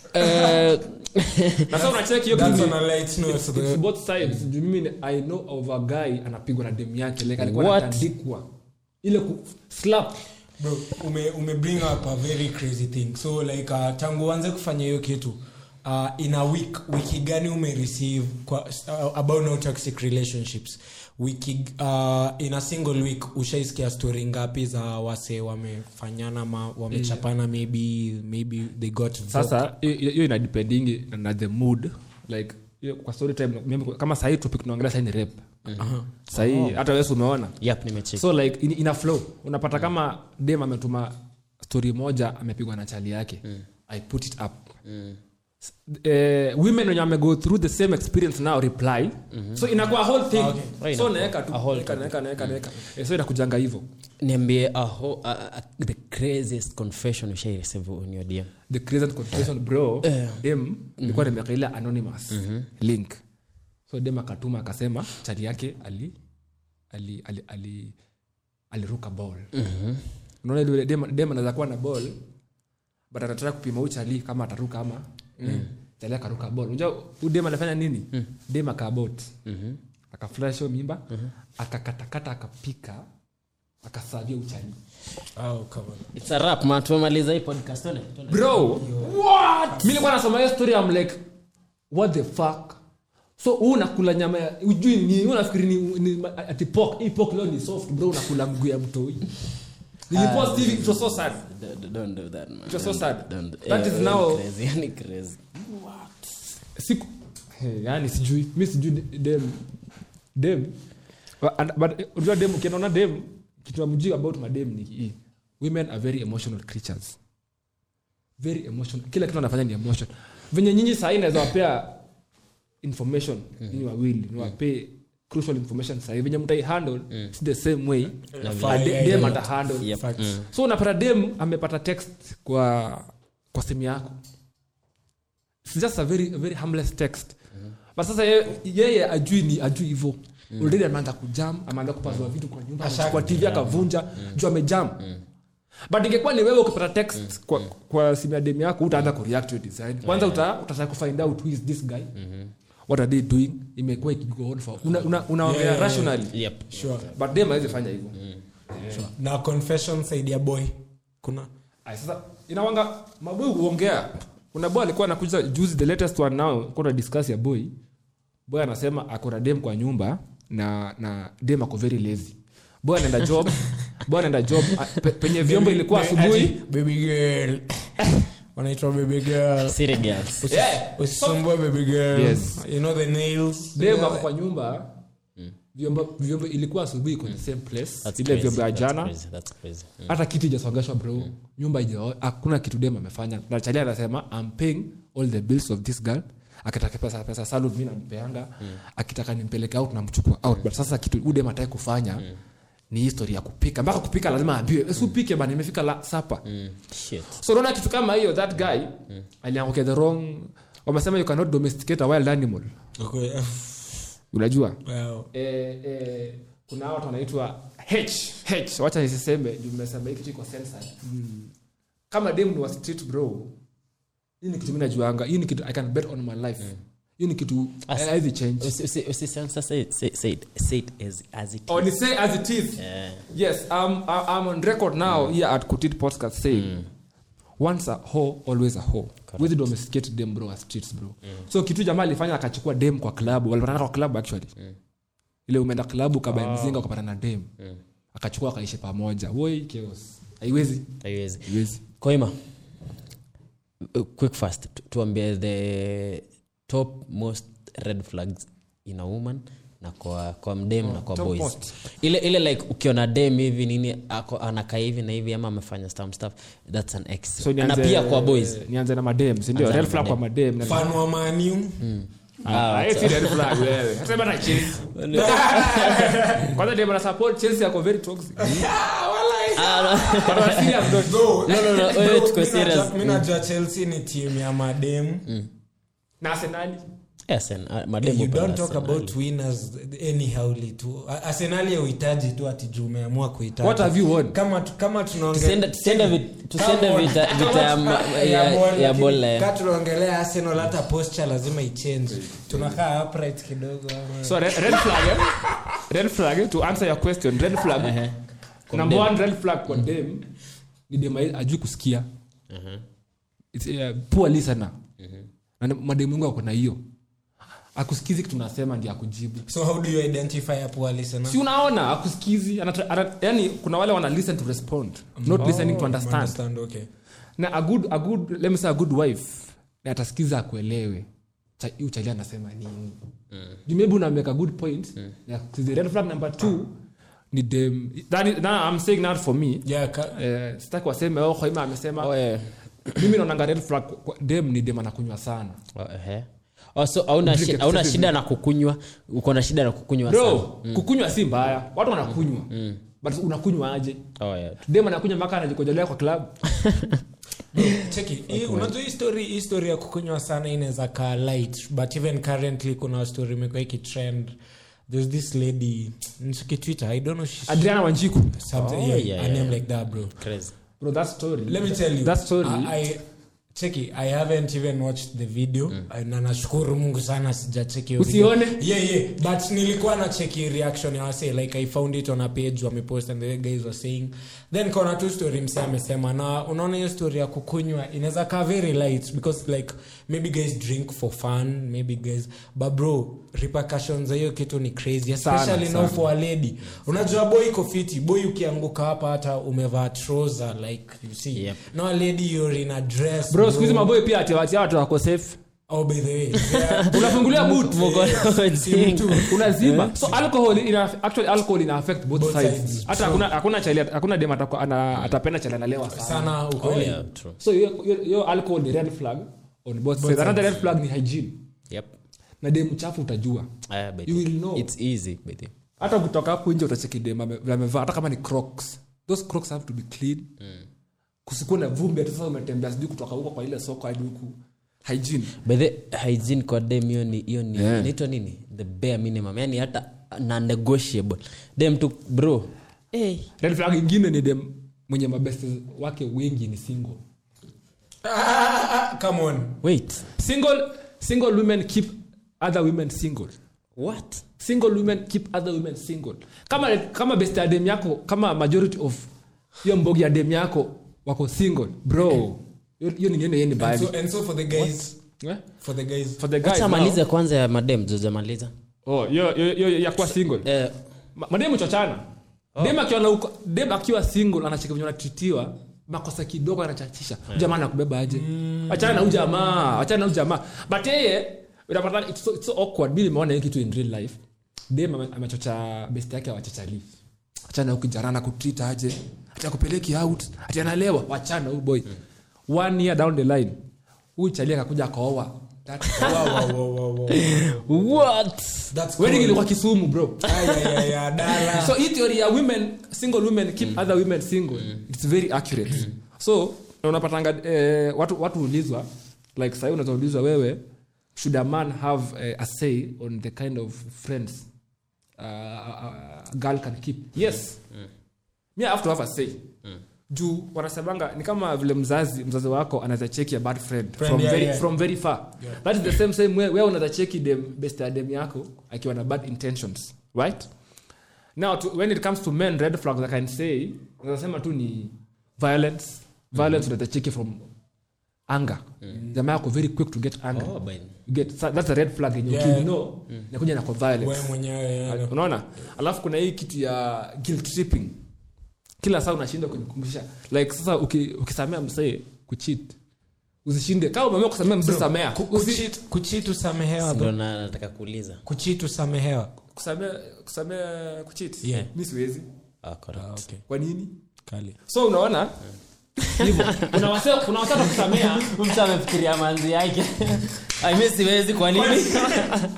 Eh, na sasa unacheki hiyo That's kitu on a light note, It's though. both sides Juu mimi ni- i know of a guy anapigwa na demu yake like alikuwa What? anatandikwa ile ku slap bro ume, ume bring up a very crazy thing so like uh, tangu uanze kufanya hiyo kitu uh, in a week wiki gani umereceive kwa, uh, about no toxic relationships wiki uh, in a single week ushaisikia story ngapi za wase wamefanyana ma wamechapana maybe maybe they got sasa hiyo- hiyo inadependingi na the mood like hiyo kwa story time mimi- kama sahii topic tunaongelea sahii ni rap sahii hata wesi umeona yep, nimecheki. so like in, ina flow unapata kama dem ametuma story moja amepigwa na chali yake i put it up S- eh, women wenye wamego through the same experience now reply so inakuwa a whole thing Right, so inakuwa naeka tu a whole naeka, naeka, naeka, naeka. Eh, so inakujanga hivyo niambie a whole- a- a- the craziest confession ushaireceive on your DM. the crescent confession bro dem nilikuwa nimekaila anonymous link so dem akatuma akasema chali yake ali ali ali ali aliruka ball unaona ile dem dem anaweza kuwa na ball but anataka kupima huyu chali kama ataruka ama mm. chali akaruka ball unajua huyu dem anafanya nini dem akabot akaflash hiyo mimba akakatakata akapika akasavia uchali oh, come on. It's a wrap, man. tumemaliza hii podcast Tuone, tuone. bro what mi nilikuwa nasoma hiyo story I'm like what the fuck so huu unakula nyama ya ujui ni huu nafikiri ni, ni ati pork hii pork leo ni soft bro unakula mguu ya mtoi nilipost hivi it was so sad Don't- don't do that, man. It was so Don't- sad. don't- That eh, is eh, now- crazy, yani crazy. siku hey, yani sijui mi sijui dem dem But- and- but eh, unajua dem ukianaona dem kitu amjui about madem ni hii women are very emotional creatures very emotional kila kitu anafanya ni emotion venye nyinyi sahii naweza wapea information nyinyi wawili niwapee crucial information sahii venye mtai handle si the same way Yeah, a de- yeah, dem yeah. ata handle Yep. Facts. Mm. so unapata dem amepata text kwa kwa simu yako It's just a very, a very harmless text but sasa ye- yeye ajui ni ajui hivo already ameanza kujam ameanza kupazua vitu kwa nyumba Asha- kwa tv akavunja juu amejam but ingekuwa ni wewe ukipata text kwa, kwa simu ya dem yako utaanza kureact to your design kwanza uta, utataka kufind out who is this guy what are they doing imekuwa ikigo on for una, una, unaongea Yeah, yeah, rationally Yep. sure but dem hawezi fanya hivyo na confession side ya boy kuna Ay, sasa inawanga maboy huongea kuna boy alikuwa anakuja juzi the latest one now kuna discuss ya boy boy anasema ako na dem kwa nyumba na na dem ako very lazy boy anaenda job boy anaenda job a- pe, penye vyombo ilikuwa Ati, asubuhi baby girl wanaitwa baby girl City girls. Yeah. usisumbue baby girl Yes. you know the nails dem ako kwa nyumba vyombo vyombo ilikuwa asubuhi kwenye same place That's ile crazy, vyombo ya that's jana crazy, that's crazy. Mm. hata kitu ijasongeshwa bro nyumba ija hakuna kitu dem amefanya na chali anasema I'm paying all the bills of this girl akitaka pesa pesa salon mi nampeanga akitaka nimpeleke out namchukua out but sasa kitu udem ataki kufanya ni histori ya kupika mpaka kupika lazima aambiwe "Si upike bana imefika la sapa Mm. Shit. so unaona kitu kama hiyo that guy aliangukia the wrong wamesema you cannot domesticate a wild animal Okay. unajua Wow. eh, eh, kuna watu wanaitwa h h wacha nisiseme juu mmesema hii kitu iko censored kama dem ni wa street bro hii ni kitu mi najuanga hii ni kitu i can bet on my life hii ni kitu As- haiwezi change Usi- usi- usisensor, say it- say- say it- say it as- as it or is. ni say as it is Eh, yes um, I- i'm on record now here at kutit podcast saying once a hoe always a hoe with domesticated dem bro as streets bro so kitu jamaa alifanya akachukua dem kwa klabu walipatana kwa klabu actually ile umeenda klabu kabaya mzinga ukapata na dem akachukua akaishi pamoja woi chaos haiwezi haiwezi. haiwezi koima uh, quick fast tu- tuambie the top most red flags in a woman na kwa, kwa mdem na kwa top boys most. ile ile like ukiona dem hivi nini ako anakaa hivi na hivi ama amefanya some stuff that's an ex so na nianze, pia kwa boys nianze na madem sindio Anza na red flag kwa madem na- fan wa maniu Ah, ah, si red flag wewe hata bana Chelsea kwanza dem ana support Chelsea ako very toxic But on a serious note, Bro, No, no, no, bro, wewe tuko mi serious. najua- mi najua chelsea ni timu ya mademu na Arsenali, Yes, and, uh, mademu you pale don't talk Arsenal. about winners anyhowly tu A- arsenali ya uhitaji tu ati juu umeamua kuhitaji what have you won? kama tu- kama tunaonge- Tusiende- tusiende vi- tusiende Kama- vita- kama vita ya tuna- ma- ya ya- ball, ya lakini ball, eh. ka tunaongelea arsenal hata posture lazima ichange tunakaa upright kidogo ama- So red, red flag, eh? red flag to answer your question. Red flag. Ehe. Kwa Number dem. one red flag kwa dem ni dem ai- ajui kusikia. It's a poor listener. Na ni- mademu wengi wako na hiyo. Akusikizi kitu nasema ndio akujibu. so how do you identify a poor listener Si unaona akusikizi anata, ana, yani kuna wale wana listen to respond, not listening to understand. Understand, okay. Na a good a good let me say a good wife na atasikiza akuelewe. Cha- Huyu chali anasema nini? You maybe una make a good point. Yeah, the red flag number 2 ni dem that is, now I'm saying that for me. Yeah, ka- Eh, sitaki waseme oh Khoima amesema Oh, yeah. mimi naonanga red flag kwa- dem ni dem anakunywa sana. Oh, ehe. Oh, so hauna Drink shi- hauna excessive shida na kukunywa uko na shida na kukunywa sana. Bro, kukunywa si mbaya. Watu wanakunywa. But unakunywa aje? Oh, yeah. Dem anakunywa mpaka anajikojolea kwa club. cheki hii- unajua hii story hii story ya kukunywa sana inaweza kaa light but even currently kuna story imekuwa ikitrend there's this lady nchiki twitter i don't know she's Adriana Wanjiku. something Oh, yeah, yeah, a yeah. name like that bro Crazy. Bro, that story. let me tell you That story. I, I, cheki i haven't even watched the video na nashukuru mungu sana sijacheki hiyo video. Usione? yeah yeah but nilikuwa na cheki reaction ya wase like i found it on a page wamepost and the guys were saying then kona tu story mse amesema na unaona hiyo story ya kukunywa inaweza kaa very light because like maybe guys drink for fun maybe guys but bro repercussions za hiyo kitu ni crazy Sana, especially now sana. for a lady unajua boy iko fiti boy ukianguka hapa hata umevaa trouser like you see Yep. no a lady you're in a dress bro siku hizi maboy pia ati ati watu wako safe oh by the way yeah. unafungulia boot Mko- Si mtu. unaziba so alcohol ina actually alcohol ina affect both, Both sides sides. hata hakuna hakuna chali hakuna dem atakuwa ana atapenda chali analewa sana sana Oh, ukweli yeah, true. so hiyo hiyo- hiyo alcohol ni red flag on both sides another red flag ni hygiene Yep. na dem chafu utajua Ah, by You the- will know. It's easy, by the- hata kutoka hapo nje utacheki dem ame- vile amevaa hata kama ni crocs those crocs have to be clean kusikuwa na vumbi hata sasa umetembea sijui kutoka huko kwa ile soko hadi huku hygiene by the hygiene kwa dem hiyo ni hiyo ni Yeah. inaitwa nini the bare minimum yani hata na negotiable dem tu bro hey. red flag ingine ni dem mwenye mabeste wake wengi ni single Ah, ah, ah, come on wait single single women keep other women single what single women keep other women single kama kama best ya dem yako kama majority of hiyo mbogi ya dem yako wako single bro hiyo hiyo ni nini yeye ni and bali so, and so for the guys Eh? for the guys for the guys acha now, malize kwanza ya madem jojamaliza oh hiyo hiyo hiyo ya kuwa single eh, Ma- mademu chochana dem akiwa na uko- dem akiwa single anacheka venye anatritiwa makosa kidogo anachachisha yeah. jamaa nakubeba aje achana na ujamaa achana na ujamaa but yeye unapata it's so, it's so awkward mimi nimeona hii kitu in real life dem ame- amechocha best yake awachachali achana ukijana na kutreat aje ati akupeleki out ati analewa wachana huyu boy one year down the line huyu chali akakuja akaoa That- wow, wow, wow, wow, wow. what That's wedding cool. ilikuwa kisumu bro Ay, ay, ay, ay, dala. so hii theory ya women single women keep other women single it's very accurate so na unapatanga eh, watu watu ulizwa like sahii unazaulizwa wewe should a man have eh, a say on the kind of friends uh, a, a girl can keep yes me I have to have a say juu wanasemanga ni kama vile mzazi mzazi wako anaweza cheki a bad friend, Friend, from, yeah, very, yeah. from very far that is the same same way wewe unaweza cheki dem best ya dem yako akiwa na bad intentions right now to, when it comes to men red flags i can say nasema tu ni violence violence unaweza cheki from anger jamaa yako very quick to get anger oh, by, you get so that's a red flag yenye Yeah. yeah. know nakuja na kwa violence Wewe mwenyewe yeah. unaona alafu kuna hii kitu ya guilt tripping kila saa unashindwa kunikumbusha like sasa uki- ukisamea msee kuchit usishinde kama umeamua kusamea msee samea Ku- Usi- kucheat- kucheat usamehewa ndo bro. na- nataka kuuliza kucheat usamehewa kusamea kusamea kuchit Yeah. mi siwezi ah, correct. okay. kwa nini Kali. so unaona hivyo kuna wase kuna wase kusamea mtu amefikiria manzi yake Ai, mi siwezi kwa nini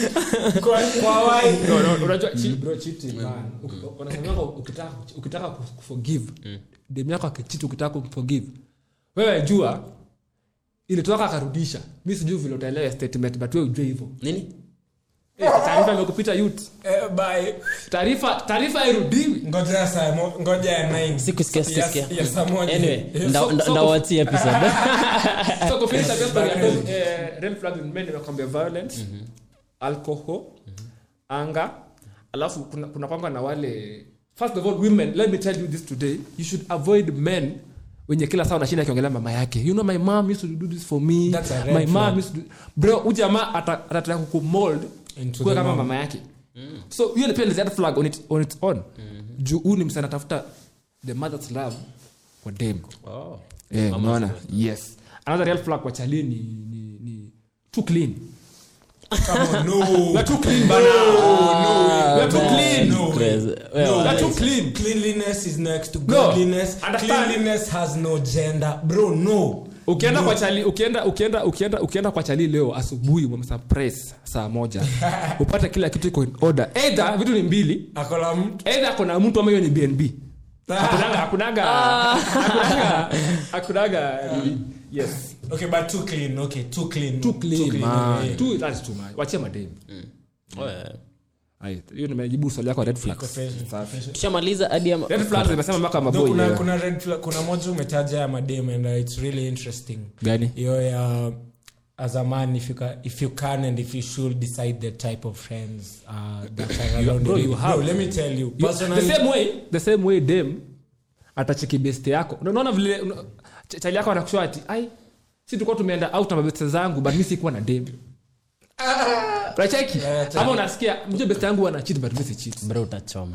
kwa kwa wai No, no, unajua chi- bro, cheating, man. Uki- wanasemanga ukitaka ukitaka kuforgive dem yako akichiti ukitaka kumforgive wewe jua ilitoka akarudisha mi sijui vile utaelewa statement but wewe ujue hivyo nini Eh, taarifa imekupita youth eh, bye taarifa taarifa hairudiwi ngoja saa mo- ngoja ya 9 sikusikia sikusikia ya saa moja anyway Eh, nda- so- nda- so- ndawachi episode so kufinisha just by random, eh, red flags in men inakwambia violence alcohol anger alafu kuna, kuna kwanga na wale first of all women let me tell you this today you should avoid men wenye kila saa unashinda akiongelea mama yake you know my mom used to do this for me That's a red my mom flag. used to do... bro huyu jamaa ata- atataka kukumold Into kuwe the kama mom. mama yake so hiyo ni pia ni red flag on, it, on its own juu huu ni msana tafuta the mother's love kwa dem oh. Eh, unaona yes another real flag kwa chali ni, ni, ni too clean Come on, no. we are too clean bana we are too clean No way. Crazy. Well, we are too guys, clean cleanliness is next to No. godliness Understand? cleanliness has no gender bro no ukienda no. kwa chali ukienda ukienda ukienda ukienda kwa chali leo asubuhi umemsurprise saa moja upate kila kitu iko in order either vitu ni mbili akola mtu either kuna mtu ama hiyo ni bnb hakunaga hakunaga hakunaga hakunaga yes okay but too clean okay too clean too clean man yeah. too that is too much wachia madem Oh, yeah. Ai, hiyo nimejibu swali yako red flags Confession, Safi. tushamaliza hadi ya red flags nimesema mpaka Though maboy kuna, yeah. kuna, red flag, kuna moja umetaja ya madem and uh, it's really interesting gani hiyo ya as a man if you, can, if you can and if you should decide the type of friends uh, that are around bro, you. you have- Bro, let me tell you You- personally the same way the same way dem atacheki best yako Na unaona vile una- ch- chali yako anakushua ati ai si tulikuwa tumeenda out na mabeste zangu but mi sikuwa na dem unacheki ama unasikia mjue best yangu ana cheat but mi si cheat bro utachoma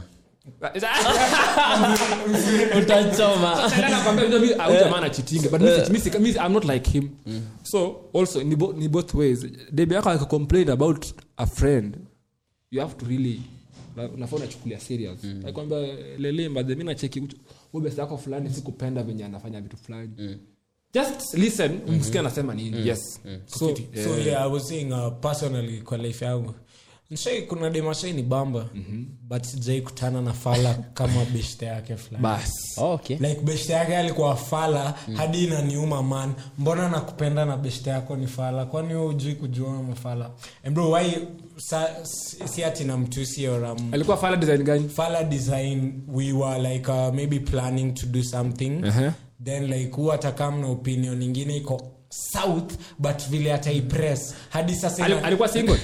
utachoma Chali anakwambia, "Unajua mi- au jamaa anacheatinga, but mi si- mi si- mi si- I'm not like him so also ni, bo, ni both ways dem yako akicomplain about a friend you have to really na- unafaa unachukulia serious nakwambia lele mbadhe mi nacheki uchu- huyu best yako fulani sikupenda venye anafanya vitu fulani just listen umsikia anasema nini yes so so yeah, i was saying uh, personally kwa life yangu nshai kuna demashai ni bamba but sijai kutana na fala kama beshte yake fulani bas oh, okay like beshte yake alikuwa fala hadi inaniuma man mbona nakupenda na beshte yako ni fala kwani wewe hujui kujua mafala and bro why sa, si si ati na mtusi or um, alikuwa fala design gani fala design we were like uh, maybe planning to do something Uh-huh. then like hu atakam na opinion ingine iko south but vile ataipress hadi sasa Ali- ina- alikuwa single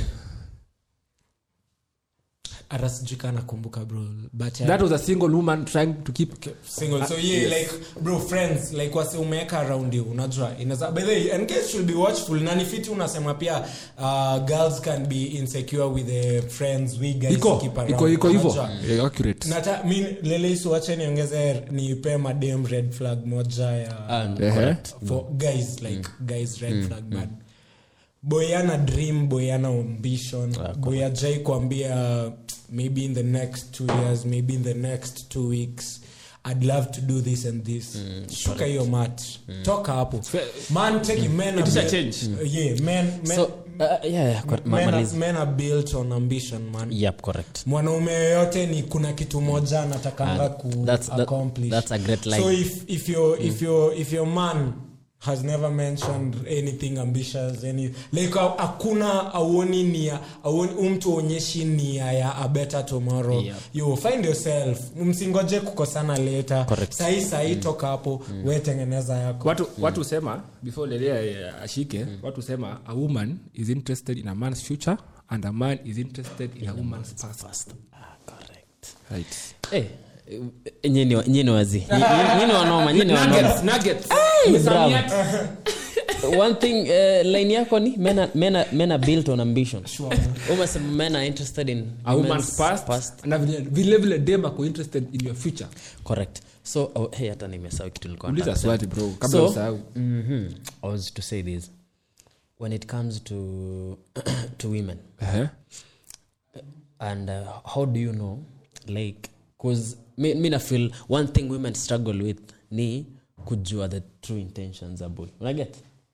hata sijui kaa nakumbuka bro but uh, that was a single woman trying to keep single so yeah like bro friends like wase umeweka around you unajua inaza by the way and guys should be watchful na ni fiti unasema pia uh, girls can be insecure with the friends we guys iko keep around iko iko hivyo unajua? Yeah, accurate nata mi leleisi wache niongeze nipe madem red flag moja ya Ah, Ehe. correct. for guys like guys red flag man boy ana dream boy ana ambition boy ajai kuambia maybe in the next two years maybe in the next two weeks i'd love to do this and this shuka hiyo mat toka hapo man take men It is a are change. built- yeah men men, so uh, yeah, yeah, cor- ma- men, are, maliza. men are built on ambition man yep correct mwanaume yoyote ni kuna kitu moja anatakanga Ah, ku that's- that- accomplish that's a great line. so if, if, your, if, your, if your man has never mentioned anything ambitious any like ha- hakuna auoni nia auoni umtu onyeshi nia ya a better tomorrow Yeah. you find yourself msingoje kukosana later Correct. sahii sahii toka hapo we tengeneza yako watu watu husema before lelea eh, ashike watu husema a woman is interested in a man's future and a man is interested in a woman's past First. Ah, correct right Eh, eh, nyinyi wa- nyinyi wazi Nyinyi- nyinyi wanoma nyinyi wanoma nuggets nuggets bravo. Misamiati. one thing uh, line yako ni men are, men are, men are built on ambition umesema men are interested in a woman's women's past, na vile vile vile dem ako interested in your future correct so oh, hey hata nimesahau kitu nilikuwa uliza nataka swali bro kabla So- usahau Mhm. I was to say this when it comes to to women Ehe. and uh, how do you know like cause mi, mi na feel one thing women struggle with ni kujua the true intentions za boy unaget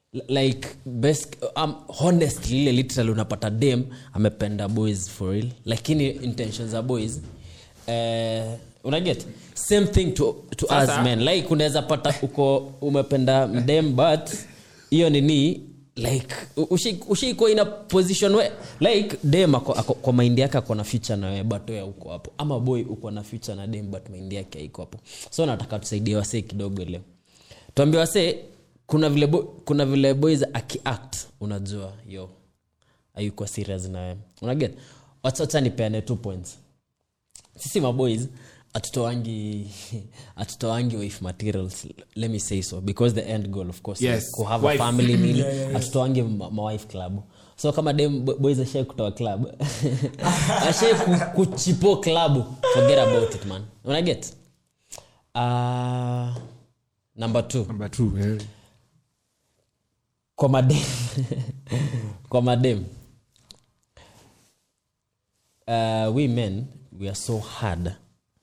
like best um, honestly ile literally unapata dem amependa boys for real lakini intentions za boys eh, unaget same thing to, to us Sasa- men like unaweza pata uko umependa mdem but hiyo nini like ushaikuwa ina position we like dem ako, ako, kwa maindi yake ako na future na wewe but wewe uko hapo ama boy uko na future na dem but maindi yake haiko hapo so nataka tusaidie wasee kidogo leo tuambie wasee kuna vile bo, kuna vile boys akiact unajua yo ayuko serious na wewe unaget wachacha nipeane two points sisi maboys atutoangi atutoangi wife materials let me say so because the end goal of course Yes, is to have a wife. family nini atutoangi ma, ma wife club so kama dem bo- boys ashai kutoa club ashai ku, kuchipo club forget about it man unaget uh, number two Number two, eh. kwa madem kwa madem uh, we men we are so hard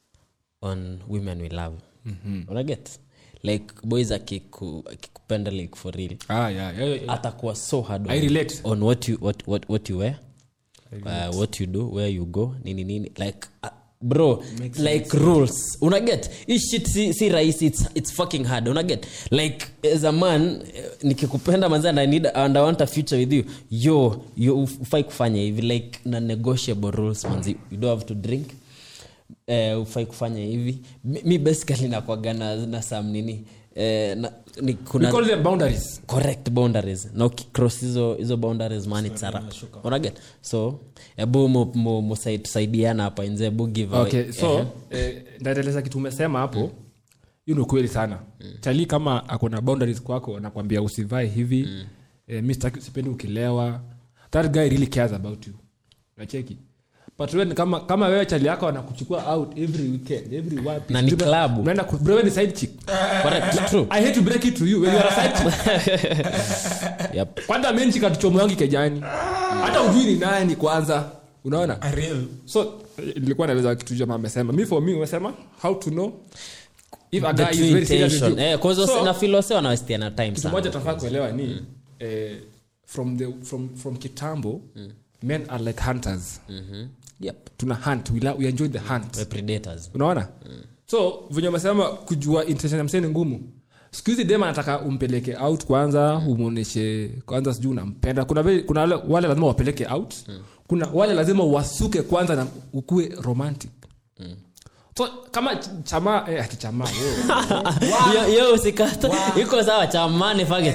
on women we love mm-hmm. unaget like boys akiku- akikupenda like for real Ah, yeah, yeah, yeah. atakuwa so hard I on, relate. on what you, what, what, what you wear uh, what you do where you go nini nini like uh, bro like rules unaget hii shit si, si rahisi it's, it's fucking hard unaget like as a man eh, nikikupenda manzi and I need and I want a future with you yo yo ufai kufanya hivi like na negotiable rules manzi you don't have to drink eh, ufai kufanya hivi mi, mi basically nakwaga na, na sam nini eh, na, ni, We kuna call them boundaries. correct boundaries na ukicross hizo hizo boundaries man it's a wrap. unaget so ebu mu- mu- musai- tusaidiana hapa inze ebu give away. okay so Ehe. eh, ndaeleza kitu umesema hapo hiyo ni ukweli sana chali kama akona boundaries kwako anakwambia usivae hivi eh, mi sitaki- sipendi ukilewa that guy really cares about you nacheki but wewe ni kama kama wewe chali yako anakuchukua out every weekend every wapi Na ni Sijui- club. unaenda ku- bro wewe ni side chick correct true i hate to break it to you when you are a side chick yep kwanza menchi katuchomoyangi kejani hata ujui ni nani kwanza unaona A real. so eh, nilikuwa naeleza kitu jamaa amesema mi for me umesema how to know if a the guy is true very serious with intention you. eh cause So, na feel wase wanawestiana time kitu sana moja tunafaa kuelewa ni eh, from the from from kitambo men are like hunters Mhm. yep tuna hunt we, la, we enjoy the hunt We're predators unaona so venye umesema kujua intention ya msee ni ngumu siku hizi dem anataka umpeleke out kwanza umwonyeshe kwanza sijui unampenda kuna, vile- kuna wale, wale lazima wapeleke out kuna wale lazima wasuke kwanza na ukue romantic so kama ch- chamaa eh, ati chamaa yo. yo yo usikata iko sawa chamani faget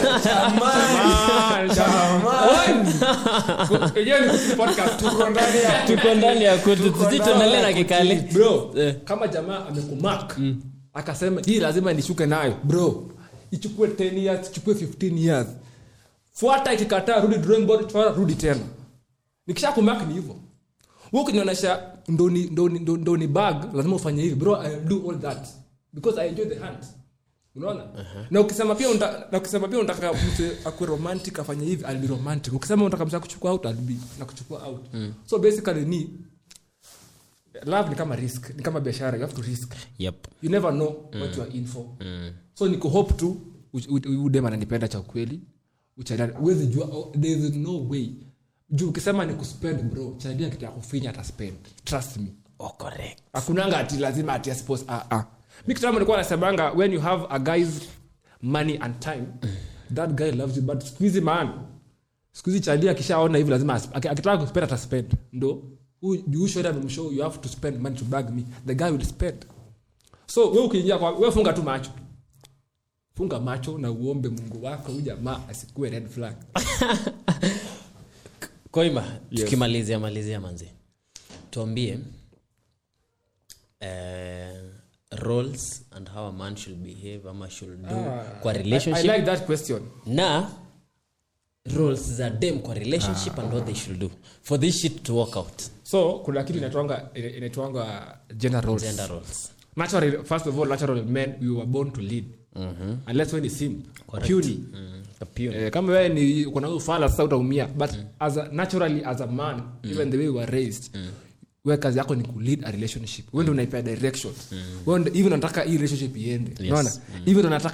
Chamaa, chamaa. Yenyewe ni kusikia podcast. Tuko ndani ya- tuko ndani ya kutu tusituendelee na kikali bro Eh. kama jamaa amekumak akasema hii lazima nishuke nayo bro ichukue 10 years ichukue 15 years fuata ikikataa rudi drawing board fuata, rudi tena nikisha kumak ni hivyo wewe ukinionyesha ndoni ndoni ndoni- ndoni bag lazima ufanye hivi bro i do all that because i enjoy the hunt unaona na ukisema pia unta, na ukisema pia unataka mtu akue romantic afanye hivi i'll be romantic ukisema unataka mtu kuchukua out i'll be na kuchukua out so basically ni love ni kama risk ni kama biashara you have to risk yep you never know what you are in for so niko hope tu udem ananipenda cha ukweli uchadani uwezi jua oh, there is no way juu ukisema ni kuspend bro chadia kitu ya kufinya ataspend trust me oh correct hakunanga ati lazima ati suppose ah ah mi kitambo nilikuwa nasemanga when you have a guy's money and time that guy loves you but siku hizi man siku hizi chadia akishaona hivi lazima asp- aki- akitaka kuspend ataspend ndo juushoda memshow you have to spend money to bag me the guy will spend so we ukiingia kwa we funga tu macho funga macho na uombe mungu wako huyu jamaa asikue red flag koima tukimalizia malizia manzi tuambie eh, roles and how a man should behave ama should do kwa I, relationship I like that question na roles za dem kwa relationship and what they should do for this shit to work out so kuna kitu inaitwanga inaitwanga gender roles gender roles natural first of all natural men we were born to lead mm-hmm. unless when is simp puny mm. Appeal. eh, kama wewe ni kuna ufala sasa utaumia but as a, naturally as a man even the way we were raised wewe kazi yako ni kulead a relationship wewe ndio unaipea direction wewe ndio even unataka hii relationship iende unaona even unataka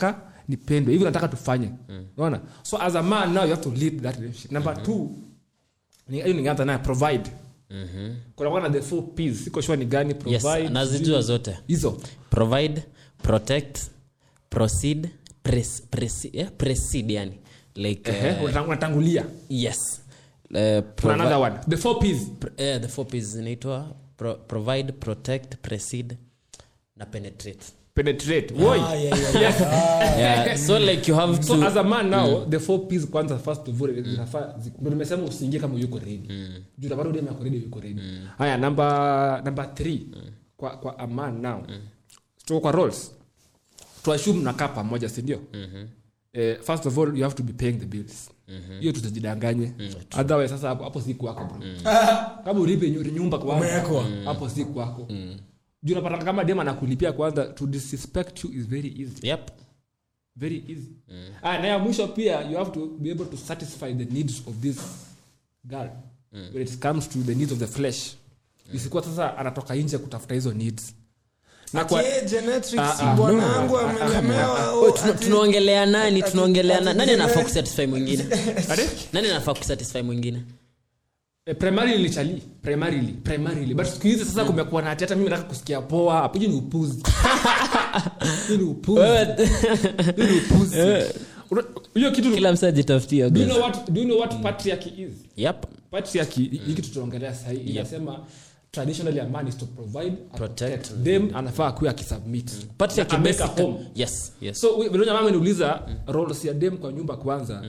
nipendwe hivi nataka tufanye unaona so as a man now you have to lead that relationship number two ni- hiyo ningeanza naye provide kunakuwa na the four ps siko sure ni gani yes provide nazijua zote hizo provide protect proceed pres, pres, yeah, proceed yani like Ehe, uh, unatang- unatangulia yes uh, kuna provi- another one the four ps pr- eh, the four P's zinaitwa pro, provide protect proceed na penetrate penetrate Woi. Ah, yeah, yeah, yeah. yeah, so like you have so to as a man now the four ps kwanza first of all zinafaa zi- ndo nimesema usiingie kama yuko ready juu utapata dem yako ready yuko ready haya number number 3 kwa kwa a man now so kwa roles to assume mnakaa pamoja si ndio eh, first of all you have to be paying the bills hiyo tutajidanganye otherwise sasa hapo hapo si kwako bro kama ulipe nyu- nyumba kwanza Umewekwa. hapo si kwako juu unapata kama dem anakulipia kwanza to disrespect you is very easy yep very easy ah, na ya mwisho pia you have to be able to satisfy the needs of this girl when it comes to the needs of the flesh isikuwa sasa anatoka nje kutafuta hizo needs na kwa Ati, genetics, Ah, ah, bwanangu no, no, ah, amelemewa, Oi, oh, tuna- ati- tunaongelea nani ati- tunaongelea ati- nani nani ati- anafaa kusatisfy mwingine Ade? nani anafaa kusatisfy mwingine Eh, primarily chali primarily primarily but siku hizi sasa kumekuwa na ati hata mimi nataka kusikia poa hapo hiyo ni upuzi hiyo ni upuzi hiyo ni upuzi Una- hiyo kitu kila msa ajitafutia do you know what do you know what patriarchy is yep patriarchy hiki tutaongelea sahii inasema traditionally a man is to provide and Protect. protect them anafaa akuwe akisubmit patriarchy Na ameka basic- home yes yes so vilenya mama niuliza roles ya dem kwa nyumba kwanza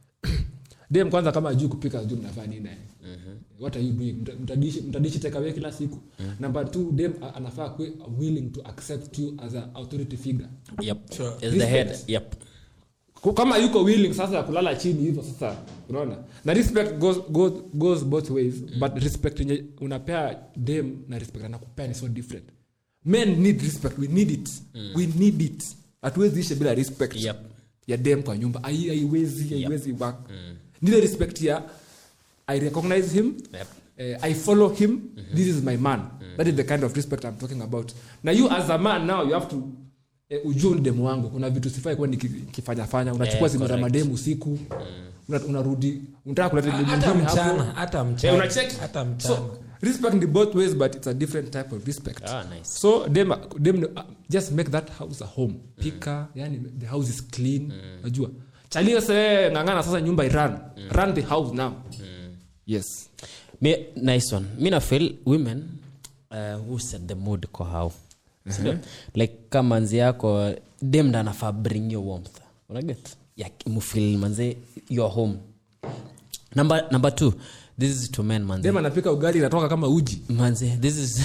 dem kwanza kama ajui kupika juu mnafaa nini naye what are you doing Mta- mtadishi mtadishi takeaway kila siku number two dem a- anafaa kuwe willing to accept you as a authority figure yep Sure. as the Respect. head yep Ku- kama yuko willing sasa ya kulala chini hivyo sasa unaona na respect goes, goes, goes both ways but respect yenye unapea dem na respect anakupea ni so different men need respect we need it we need it hatuwezi ishe bila respect Yep. ya dem kwa nyumba Hai- haiwezi haiwezi work nile respect ya i recognize him Yep. eh, i follow him this is my man that is the kind of respect i'm talking about na you as a man now you have to eh, ujue ni demu wangu kuna vitu sifai kuwa nikifanyafanya unachukua Eh, simu za correct. mademu usiku una- unarudi unataka kuleta demu hata mwingine hapo. mchana hata Eh, mchana unacheki hata mchana so respect in both ways but it's a different type of respect ah nice so dem, dem uh, just make that house a home pika yani the house is clean najua chalio se ngangana sasa nyumba iran run the house now yes Me, nice one mi na feel women uh, who set the mood kwa how Sindio? like kama manzi yako dem ndo anafaa bring your warmth unaget ya mufil manze your home number, number two this is to men manze dem anapika ugali inatoka kama uji manze this is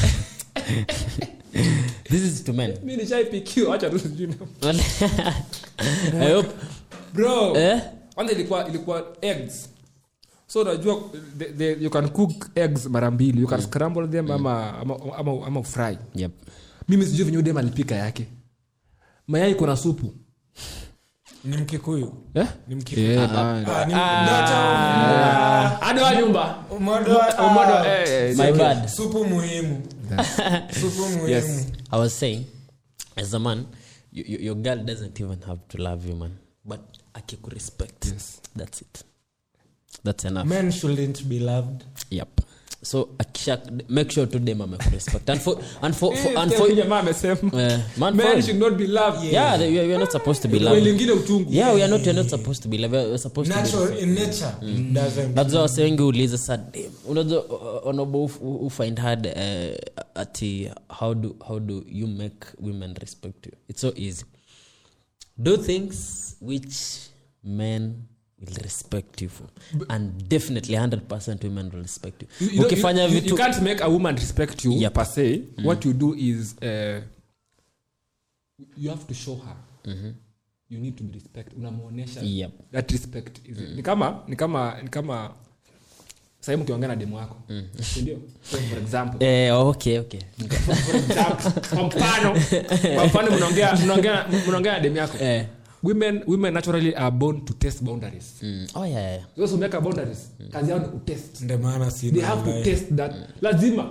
this is to men mi nishaipikiwa acha tu sijui na- i hope bro eh? kwanza ilikuwa ilikuwa eggs so unajua the, the, you can cook eggs mara mbili you can scramble them ama, ama, ama, ama fry yep mimi sijui venye dem alipika yake mayai kuna supu ni mkikuyu eh? ni mkikuyu Yeah, Ah, man. ni- Ndoto- hadi wa nyumba Umodo- ah, Umodo, eh, eh, my bad supu muhimu supu muhimu Yes. I was saying, as a man, you, you, your girl doesn't even have to love you, man. But akiku respect. Yes. That's it. That's enough. men shouldn't be loved Yep. So akisha make sure to them make respect. And for and for, for and Eh, for jamaa amesema uh, man, men for, should not be loved yeah, they, we, are, we are not supposed to be Kwa loved. lingine uchungu Yeah, we are not. We are not supposed to be loved. We are supposed to be. natural in nature doesn't that's why wase wengi uliza sa "Damn, unajua uh, onobo who find hard uh, ati how do, how do you make women respect you it's so easy do things which men will respect you for and definitely 100 women will respect you, You- you don't- ukifanya you- you- vitu you can't make a woman respect you Yep. per se what you do is uh, you have to show her you need to be respect unamwonyesha Yep. that respect is ni kama ni kama ni kama sahii mkiongea na demu wako sindio so for example eh, okay okay for example kwa mfano kwa mfano mnaongea mnaongea mnaongea na demu yako eh. women women naturally are born to test boundaries mm. oh yeah, yeah. those who make a boundaries kazi yao ni kutest ndio maana they sina have to ambaye- test that lazima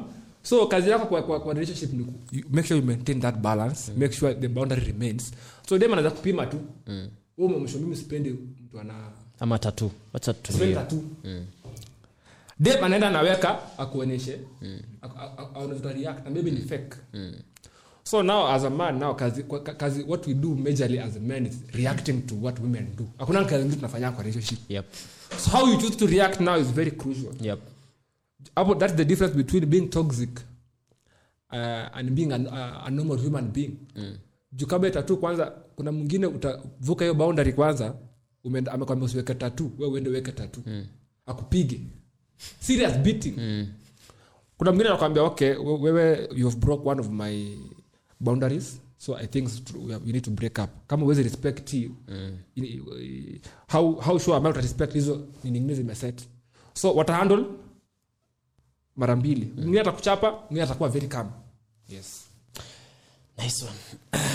so kazi yako kwa, kwa, kwa relationship ni ku- you make sure you maintain that balance make sure the boundary remains so dem anaweza kupima tu mm. umemsho mimi sipendi mtu ana ama tatu wacha sipendi tutulie tatu dem anaenda anaweka akuonyeshe aonavita react and maybe ni fake so now as a man now kazi, kwa- ka- kazi what we do majorly as a man is reacting to what women do hakuna kazi ngine tunafanya kwa relationship yep so how you choose to react now is very crucial yep Hapo, that's the difference between being toxic uh, and being an, uh, a normal human being mm. juu kama tatu kwanza kuna mwingine utavuka hiyo boundary kwanza umeenda- amekwambia usiweke tatu we uende weke tatu mm. akupige serious beating mm. kuna mwingine anakwambia okay we- wewe you have broke one of my boundaries so i think it's true, we have- we need to break up kama uwezi respect hii, ini- how, how sure am I uta respect hizo nini ingine zimeset so watahandle mara mbili mwingine atakuchapa mwingine atakuwa very calm yes nice one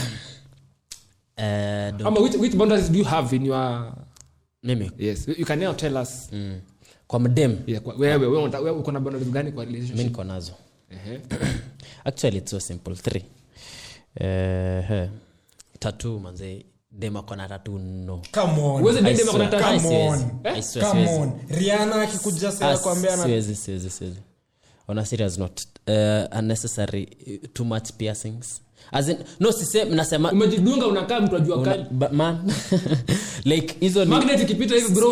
uh, don't, ama which, which boundaries do you have in your mimi yes you can now tell us mm. kwa mdem yeah, kwa- wewe wewe unataka- wewe uko na boundaries gani kwa mi relationship niko nazo Ehe. actually it's so simple three uh, tatu manze dem akona tatu no Come on. Uweze I date dem swear. akona tatu? I Come swear, on. I swear, Come siwezi. on. riana akikuja Ah, sasa kuambia na siwezi siwezi siwezi on a serious note uh, unnecessary uh, too much piercings as in no sise nasema umejidunga unakaa mtu ajua una, kali but man like hizo ni magnet ikipita hivi bro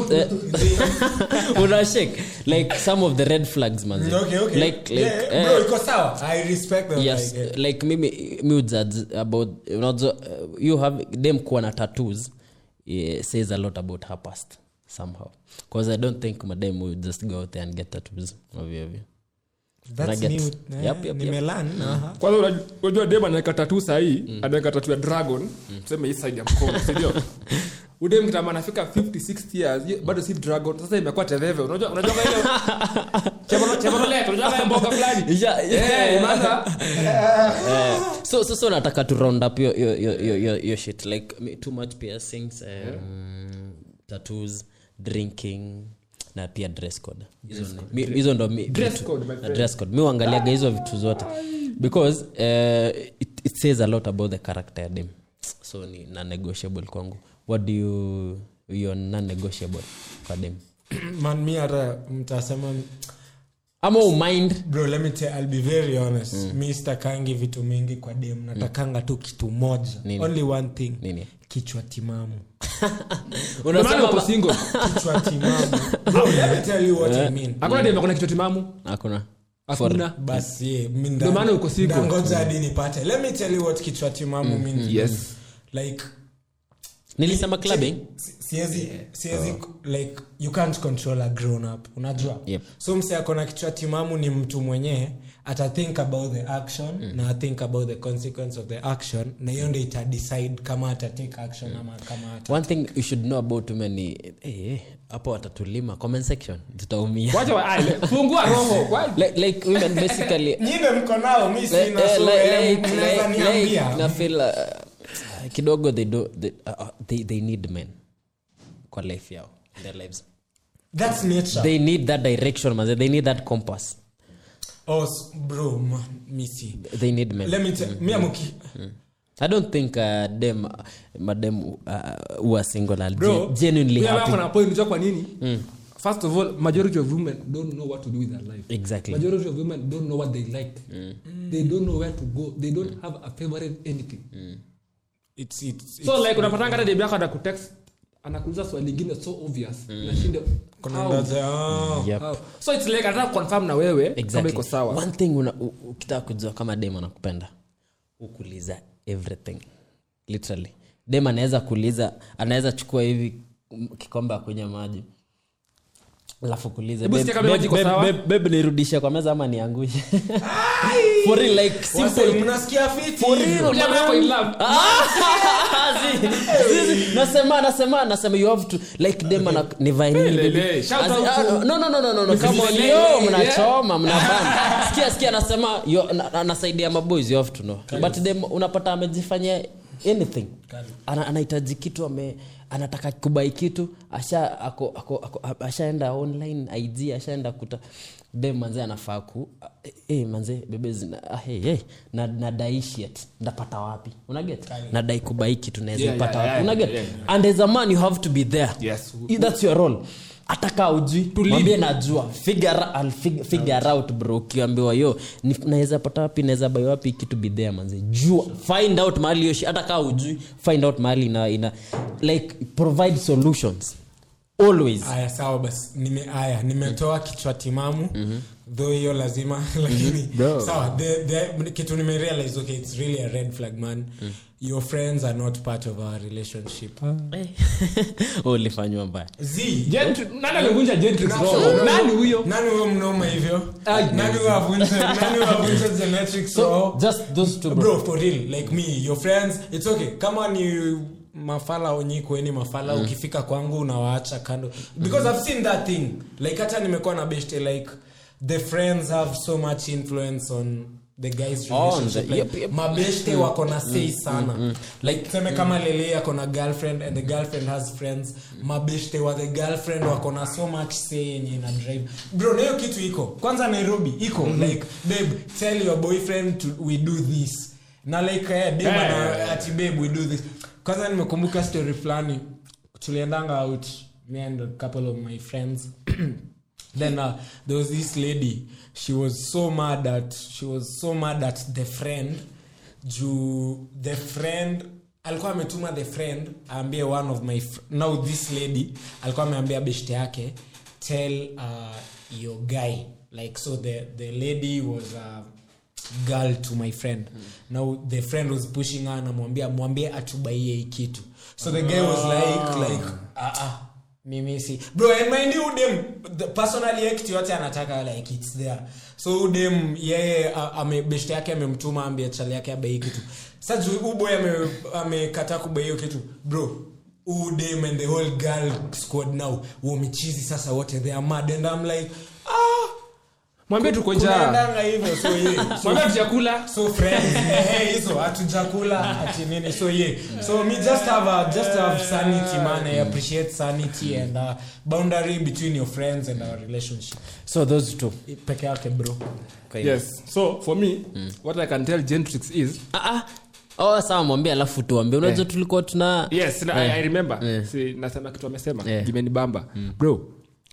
una shake like some of the red flags man Okay, okay. like like Yeah, eh, bro, iko sawa. I respect them, yes like, eh. like mimi mi ujudge about unajua uh, you have dem kuwa na tattoos yeah, says a lot about her past somehow because i don't think madem will just go out there and get tattoos ovyo ovyo That's Nugget. new. Yep, Eh, yep, yep. nimelan, aha. kwanza unaj- unajua dem anaweka tatu sahii anaweka tatu ya dragon tuseme hii side ya mkono sindio udem kitama anafika 50 60 years hiyo bado si dragon sasa imekuwa teveve unajua unajua kama ile chevrolet chevrolet unajua kama mboga fulani Yeah, yeah. eh imeanza Eh, so so so nataka to round up your your your your, your, your shit like me- too much piercings um, tattoos drinking na pia dress code hizo ni- mi- hizo ndo mi- Dress vitu- code, my na friend. dress code mi uangaliaga hizo vitu zote because uh, it, it says a lot about the character ya dem so ni non-negotiable kwangu what do you you're non-negotiable kwa dem man mi hata mtasema ama umind bro let me tell, I'll be very honest mi sitakangi vitu mingi kwa dem natakanga tu kitu moja Nini? only one thing nini kichwa timamu Ndio maana uko unasema single kichwa timamu Bro, let me tell you what I mean hakuna dem akona kichwa timamu hakuna hakuna basi yeah, mi nda- Ndio maana uko single. ndangoja hadi nipate let me tell you what kichwa timamu means yes like nilisema clubbing si- siwezi siwezi like you can't control a grown up unajua Yep. so mse akona kichwa timamu ni mtu mwenyewe ata think about the action na think about the consequence of the action na hiyo ndio ita decide kama ata take action ama kama ata one thing you should know about women ni eh, eh, hapo watatulima comment section tutaumia wacha wa ai, le- fungua roho Why? like, like women basically nyine mko nao mi like, sina eh, so like, eh, like, mnaweza like, like, niambia na feel uh, kidogo they do they, uh, uh, they, they need men kwa life yao in their lives that's nature they need that direction man they need that compass oh s- bro man mi si they need men let me tell mi amuki i don't think uh, dem uh, madem uh, who are single are Bro, gen- genuinely mimi hapa happy kuna point unajua kwa nini first of all majority of women don't know what to do with their life exactly majority of women don't know what they like they don't know where to go they don't have a favorite anything it's it's so like unapatanga hata dem yako anakutext anakuuliza swali lingine so obvious nashinda kuna how? ndaza oh. yep. How? so it's like anataka confirm na wewe kama exactly. iko sawa one thing una- u- ukitaka kujua kama dem anakupenda ukuliza everything literally dem anaweza kuuliza anaweza chukua hivi mm, kikombe akunya maji alafu kuuliza Hebu "Babe, sikia kama babe, maji iko babe, sawa." babe, babe, nirudishe kwa meza ama niangushe for real like Wase, simple mnasikia fiti For hivyo? real, Jamaa yako in love. Si- si- si- nasema nasema nasema you have to like dem ana nivae nini Lele, baby? shout As- out ah, to- no no no no no no come on Lele, yo yeah. mnachoma mnabana sikia sikia nasema yo na- na- nasaidia maboys you have to know but dem unapata amejifanyia anything ana, anahitaji kitu ame anataka kubai kitu asha ako, ako, ako, ashaenda online ig ashaenda kuta de manze anafaa ku eh, eh, manze bebe zina ah, hey, hey, na, nadai shit ndapata wapi unaget nadai kubai kitu naweza Yeah, ipata yeah, wapi yeah, unaget yeah, and as a man you have to be there Yes. that's your role ataka ujui mwambie najua figure, I'll fig, figure out bro ukiambiwa yo ni- naweza pata wapi naweza bai wapi kitu bidhea manze jua find out mahali yoshi hata kaa ujui find out mahali ina, ina like provide solutions always aya sawa basi nime aya nimetoa kichwa timamu though hiyo lazima lakini Bro. sawa the, the, kitu nimerealize okay it's really a red flag man your friends are not part of our relationship Eh. ulifanywa mbaya z Gentry- nani alivunja Gentrix roho? nani huyo nani huyo mnoma hivyo Ai, nani huyo avunja nani huyo avunja genetrics so roho just those two bro. bro for real like me your friends it's okay kama ni mafala onyikweni mafala mm. ukifika kwangu unawaacha kando because mm. i've seen that thing like hata nimekuwa na beshte like the friends have so much influence on the guys On the- relationship like, yep, yep. mabeshte wako na say sana like seme kama lele ako na girlfriend and the girlfriend has friends mabeshte wa the girlfriend wako na so much say yenye ina drive bro na hiyo kitu iko kwanza nairobi iko like babe tell your boyfriend to, we do this na like eh, dem Eh. ana- ati babe we do this kwanza nimekumbuka story fulani tuliendanga out me and a couple of my friends then uh, there was this lady she was so mad at she was so mad at the friend juu the friend alikuwa ametuma the friend aambie one of my fr- now this lady alikuwa ameambia beshte yake tell uh, your guy like so the, the lady was a girl to my friend now the friend was pushing her namwambia mwambie atubaie hii kitu so the guy was like like ah, ah mimi si bro and mind you dem the personally yeye kitu yote anataka like it's there so udem yeye a- ame beshte yake amemtuma ambie chali yake abai kitu sasa juu uboy ame amekataa kubai hiyo kitu bro udem and the whole girl squad now wamechizi sasa wote they are mad and i'm like ah mwambie tuko njaa kunaendanga hivyo so yeah so mwambie tujakula so friends eh, hizo hatujakula ati nini so yeah so me just have a, just have sanity man i appreciate sanity and uh, boundary between your friends and our relationship so those two peke yake bro Kwa hivyo. yes so for me what i can tell gentrix is Ah, ah. oh, sawa mwambie alafu tuambie unajua Eh. tulikuwa tuna yes na, I, i remember Eh. si, nasema kitu amesema Eh. imenibamba bro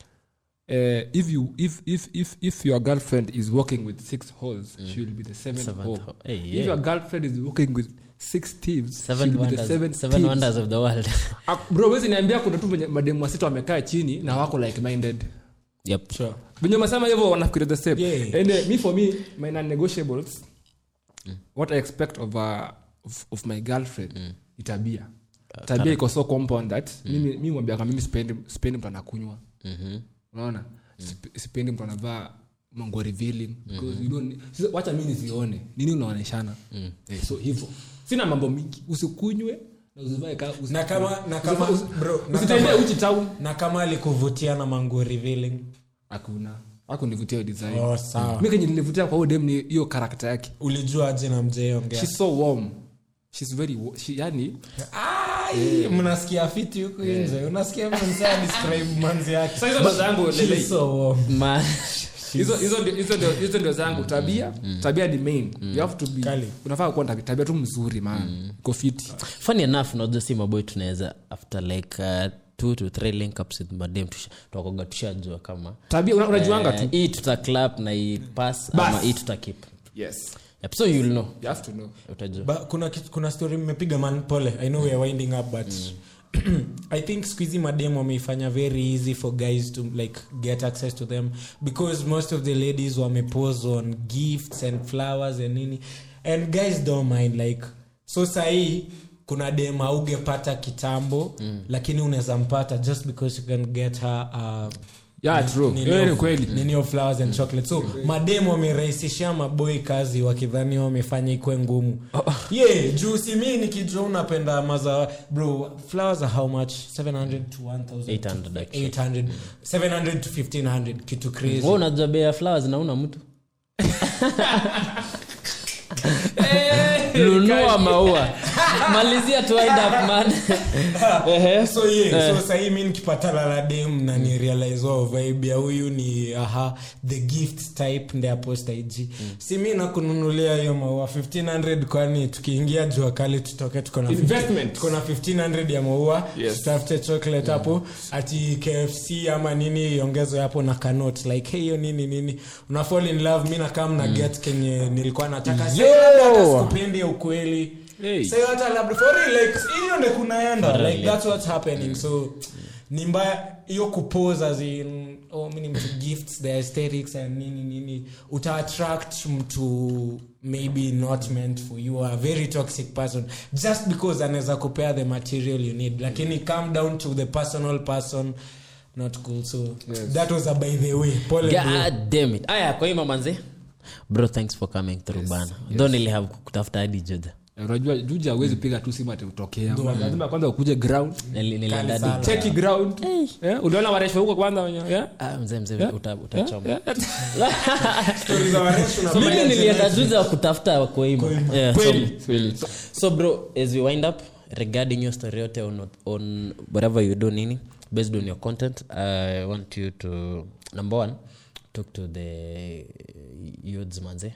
Uh, if you if if if if your girlfriend is working with six holes she will be the seventh, Seventh hole. hole. Hey, if yeah. your girlfriend is working with six thieves she seven will be the wonders, seventh seven thieves. wonders of the world Ah, bro wezi niambia kuna tu venye mademu wasita wamekaa chini na wako like minded yep. sure venye masema hivyo wanafikiria the same Yeah. and uh, me for me my non-negotiables what i expect of, uh, of, of my girlfriend ni tabia tabia iko so compound that mimi mi mwambiaka mimi sipendi sipendi mtu anakunywa unaona Sip- sipendi mtu anavaa mango revealing because you don't sasa wacha mi nizione nini unaoneshana eh, so hivyo sina mambo mingi usikunywe na usivae ka usi- na kama na kama usi- usi- bro na usitembee kama, uchi town na kama alikuvutia na manguo revealing hakuna akunivutia hiyo design oh sawa mi kenye nilivutia kwa huyo dem ni hiyo karakta yake ulijua aje na mzee ongea she's so warm she's very wa- she, yani Ai, mnasikia fiti huku nje unasikia mzee describe manzi yake Sasa hizo ndo zangu, She's lele. so warm. Ma- hizo hizo ndio- hizo ndio- hizo ndio zangu tabia tabia ni main you have to be Kali. unafaa kuwa na tabia, tabia tu mzuri man iko fiti funny enough unajua si maboy tunaweza after like uh, two to three link ups with madem tusha- twakoga tushajua kama tabia una- unajuanga eh, tu hii tuta clap na hii pass Bas. ama hii tuta keep yes yep, so you'll know you have to know utajua Ba, kuna, kit- kuna story mmepiga man pole i know we are winding up but i think squeezy madem wameifanya very easy for guys to like get access to them because most of the ladies wamepose on gifts and flowers and nini and guys don't mind like so sahii kuna dem augepata kitambo mm. lakini unaweza mpata just because you can get her uh, yeah true nini hiyo ni of- kweli nini of flowers and chocolate so mademu wamerahisishia maboi kazi wakidhani wamefanya ikwe ngumu ye juu si mi nikijua unapenda maza bro flowers are how much 700 to 1000 800 actually. 800 700 to 1500 kitu crazy Wewe unajua bei ya flowers nauna mtu nunua maua malizia tu wind up man Ehe. so yeah, so sahii mi nikipatana na dem na ni realize wao vibe ya huyu ni aha the gift type nde aposta ig si mi nakununulia hiyo maua 1500 kwani tukiingia jua kali tutoke tuko na 50 Investment. tuko na 1500 ya maua Yes. tutafute chocolate hapo ati kfc ama nini iongezwe hapo na kanot like hey, hiyo nini nini una fall in love mi nakam na get kenye nilikuwa nataka Sasa labda hata sikupendi ya ukweli Hey. Sasa hata labda for real, like hiyo ndio kunaenda For real, like yeah. that's what's happening so ni mbaya hiyo kupose as in oh mimi ni mtu gifts the aesthetics and nini nini uta attract mtu maybe not meant for you a very toxic person just because anaweza kupea the material you need lakini come down to the personal person not cool so Yes. that was a by the way pole bro. god damn it aya kwa hiyo manze bro thanks for coming through bana ndo nilihave kutafuta hadi juda unajua juja awezi piga tu simu ati utokea lazima kwanza ukuje ground Nili- nilienda sana. hadi- cheki ground Eh, uliona waresho huko kwanza wenye yeah? Ah, mzee mzee uta- utachoma Stories za warefu na mimi Maya nilienda Genesis. juzi wa kutafuta koima yeah, so, Kweli. so bro as we wind up regarding your story yote on, on whatever you do nini based on your content i want you to number one talk to the youths manze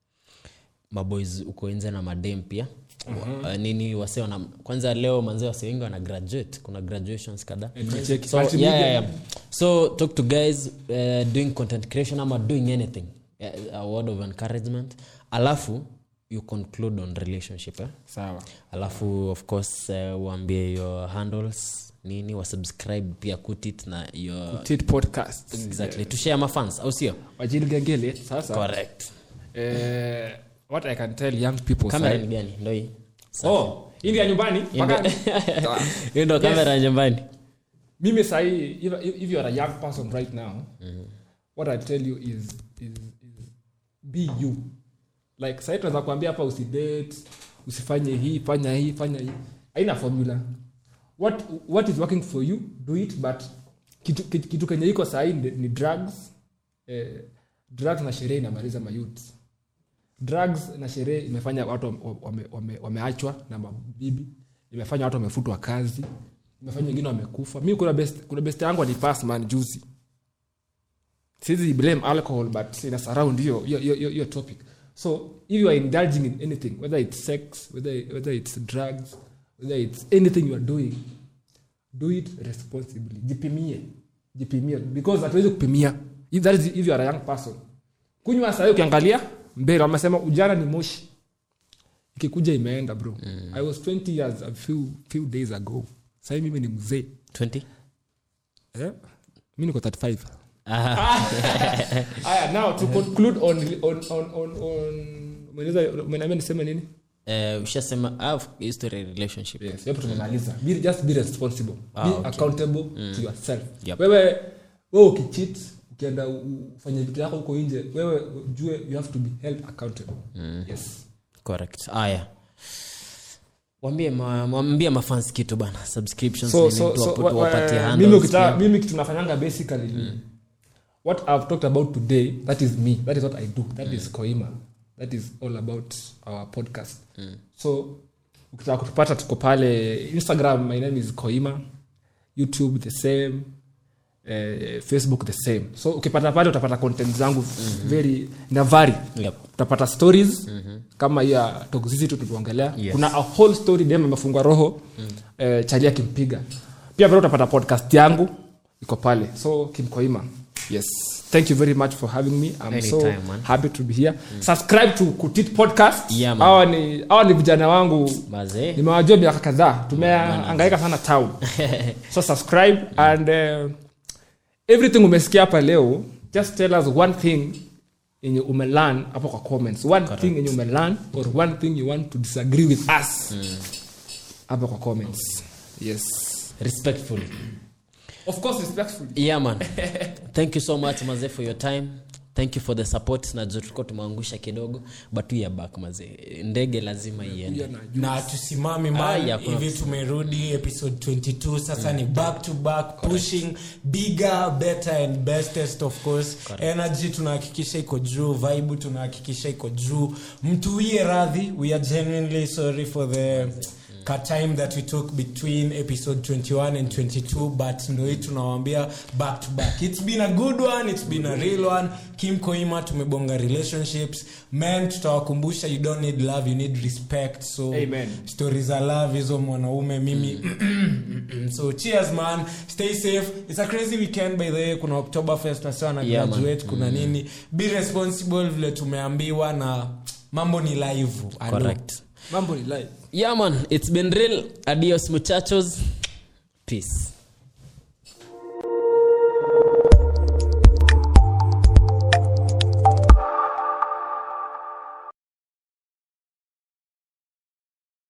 maboys uko nje na madem pia uh, nini wase wana kwanza leo manze wase wengi wana graduate kuna graduations kadhaa Nimecheki. so, yeah, Multimedia. yeah, yeah. so talk to guys uh, doing content creation ama doing anything uh, a word of encouragement alafu you conclude on relationship eh? sawa alafu of course uh, uambie your handles nini wasubscribe pia kutit na your Tit podcast exactly to share mafans au sio wajili gengele sasa correct eh, what i can tell young people kamera side- ni gani ndo hii oh hii ndio ya nyumbani Mpaka- Sawa. hiyo ndo kamera ya nyumbani mimi sahii if, if if you are a young person right now what i tell you is, is, is be you like sahii tunaweza kuambia hapa usidate usifanye hii fanya hii fanya hii aina formula what, what is working for you do it but kitu, kitu, kitu kenye iko sahii ni, ni drugs eh, drugs na sherehe inamaliza mayut drugs na sherehe imefanya watu wame- wame- wame- wameachwa na mabibi imefanya watu wamefutwa kazi imefanya wengine wamekufa mi kuna best, kuna best yangu alipas man juzi sizi blame alcohol but ina surround hiyo hiyo- hiyo hiyo- hiyo topic so if you are indulging in anything whether it's sex whether, whether it's drugs whether it's anything you are doing do it responsibly jipimie jipimie because hatuwezi kupimia if, that is, if you are a young person kunywa sahii ukiangalia mbele wamesema ujana ni moshi ikikuja imeenda bro mm. i was 20 years a few, few days ago sahii mimi ni mzee 20 eh? mi niko 35 Aha. aya now to conclude on on on on on umeniuliza- umeniambia niseme nini Eh, ushasema ah, history relationship yes hapo tumemaliza be, just be responsible Ah, be okay. accountable to yourself Yep. wewe wewe ukicheat ukienda u- ufanye vitu yako huko nje wewe ujue you have to be held accountable yes correct aya wambie ma, wambie mafans kitu bana subscriptions so, nini, so, tu so, wapo- wa- tu wa- wapatie mimi handles ukita, pia. mimi kitu nafanyanga basically ni what i've talked about today that is me that is what i do that is koima that is all about our podcast so ukitaka kutupata tuko pale instagram my name is koima youtube the same eh, facebook the same so ukipata pale utapata content zangu very navari Yep. utapata stories kama hiyo ya toxicity tuliongelea Yes. kuna a whole story dem amefungwa roho eh, chali akimpiga pia vile utapata podcast yangu iko pale so kimkoima yes thank you very much for having me i'm so Anytime, man. happy to be here subscribe to kutit podcast Yeah, man. hawa ni hawa ni vijana wangu mazee nimewajua miaka kadhaa tumeangaika sana town so subscribe and uh, everything umesikia hapa leo just tell us one thing yenye umelearn hapo kwa comments one thing yenye umelearn or one thing you want to disagree with us hapo kwa comments yes respectfully of course respectfully yeah man thank you so much mazee for your time thank you for the support najua tulikuwa tumeangusha kidogo but we are back mazee ndege lazima iende na tusimami Ah, man yeah, kuna- hivi tumerudi episode 22 sasa ni back to back pushing bigger better and bestest of course energy tunahakikisha iko juu vibe tunahakikisha iko juu mtuie radhi we are genuinely sorry for the ka time that we took between episode 21 and 22 but ndo hii tunawambia back to back it's been a good one it's been a real one kim koima tumebonga relationships men tutawakumbusha you don't need love you need respect so Amen. stories za love hizo mwanaume mimi so cheers man stay safe it's a crazy weekend by the way kuna october fest wasiwa na Yeah, man. graduate kuna nini be responsible vile tumeambiwa na mambo ni live I know. correct mambo ni live yeah man it's been real adios muchachos peace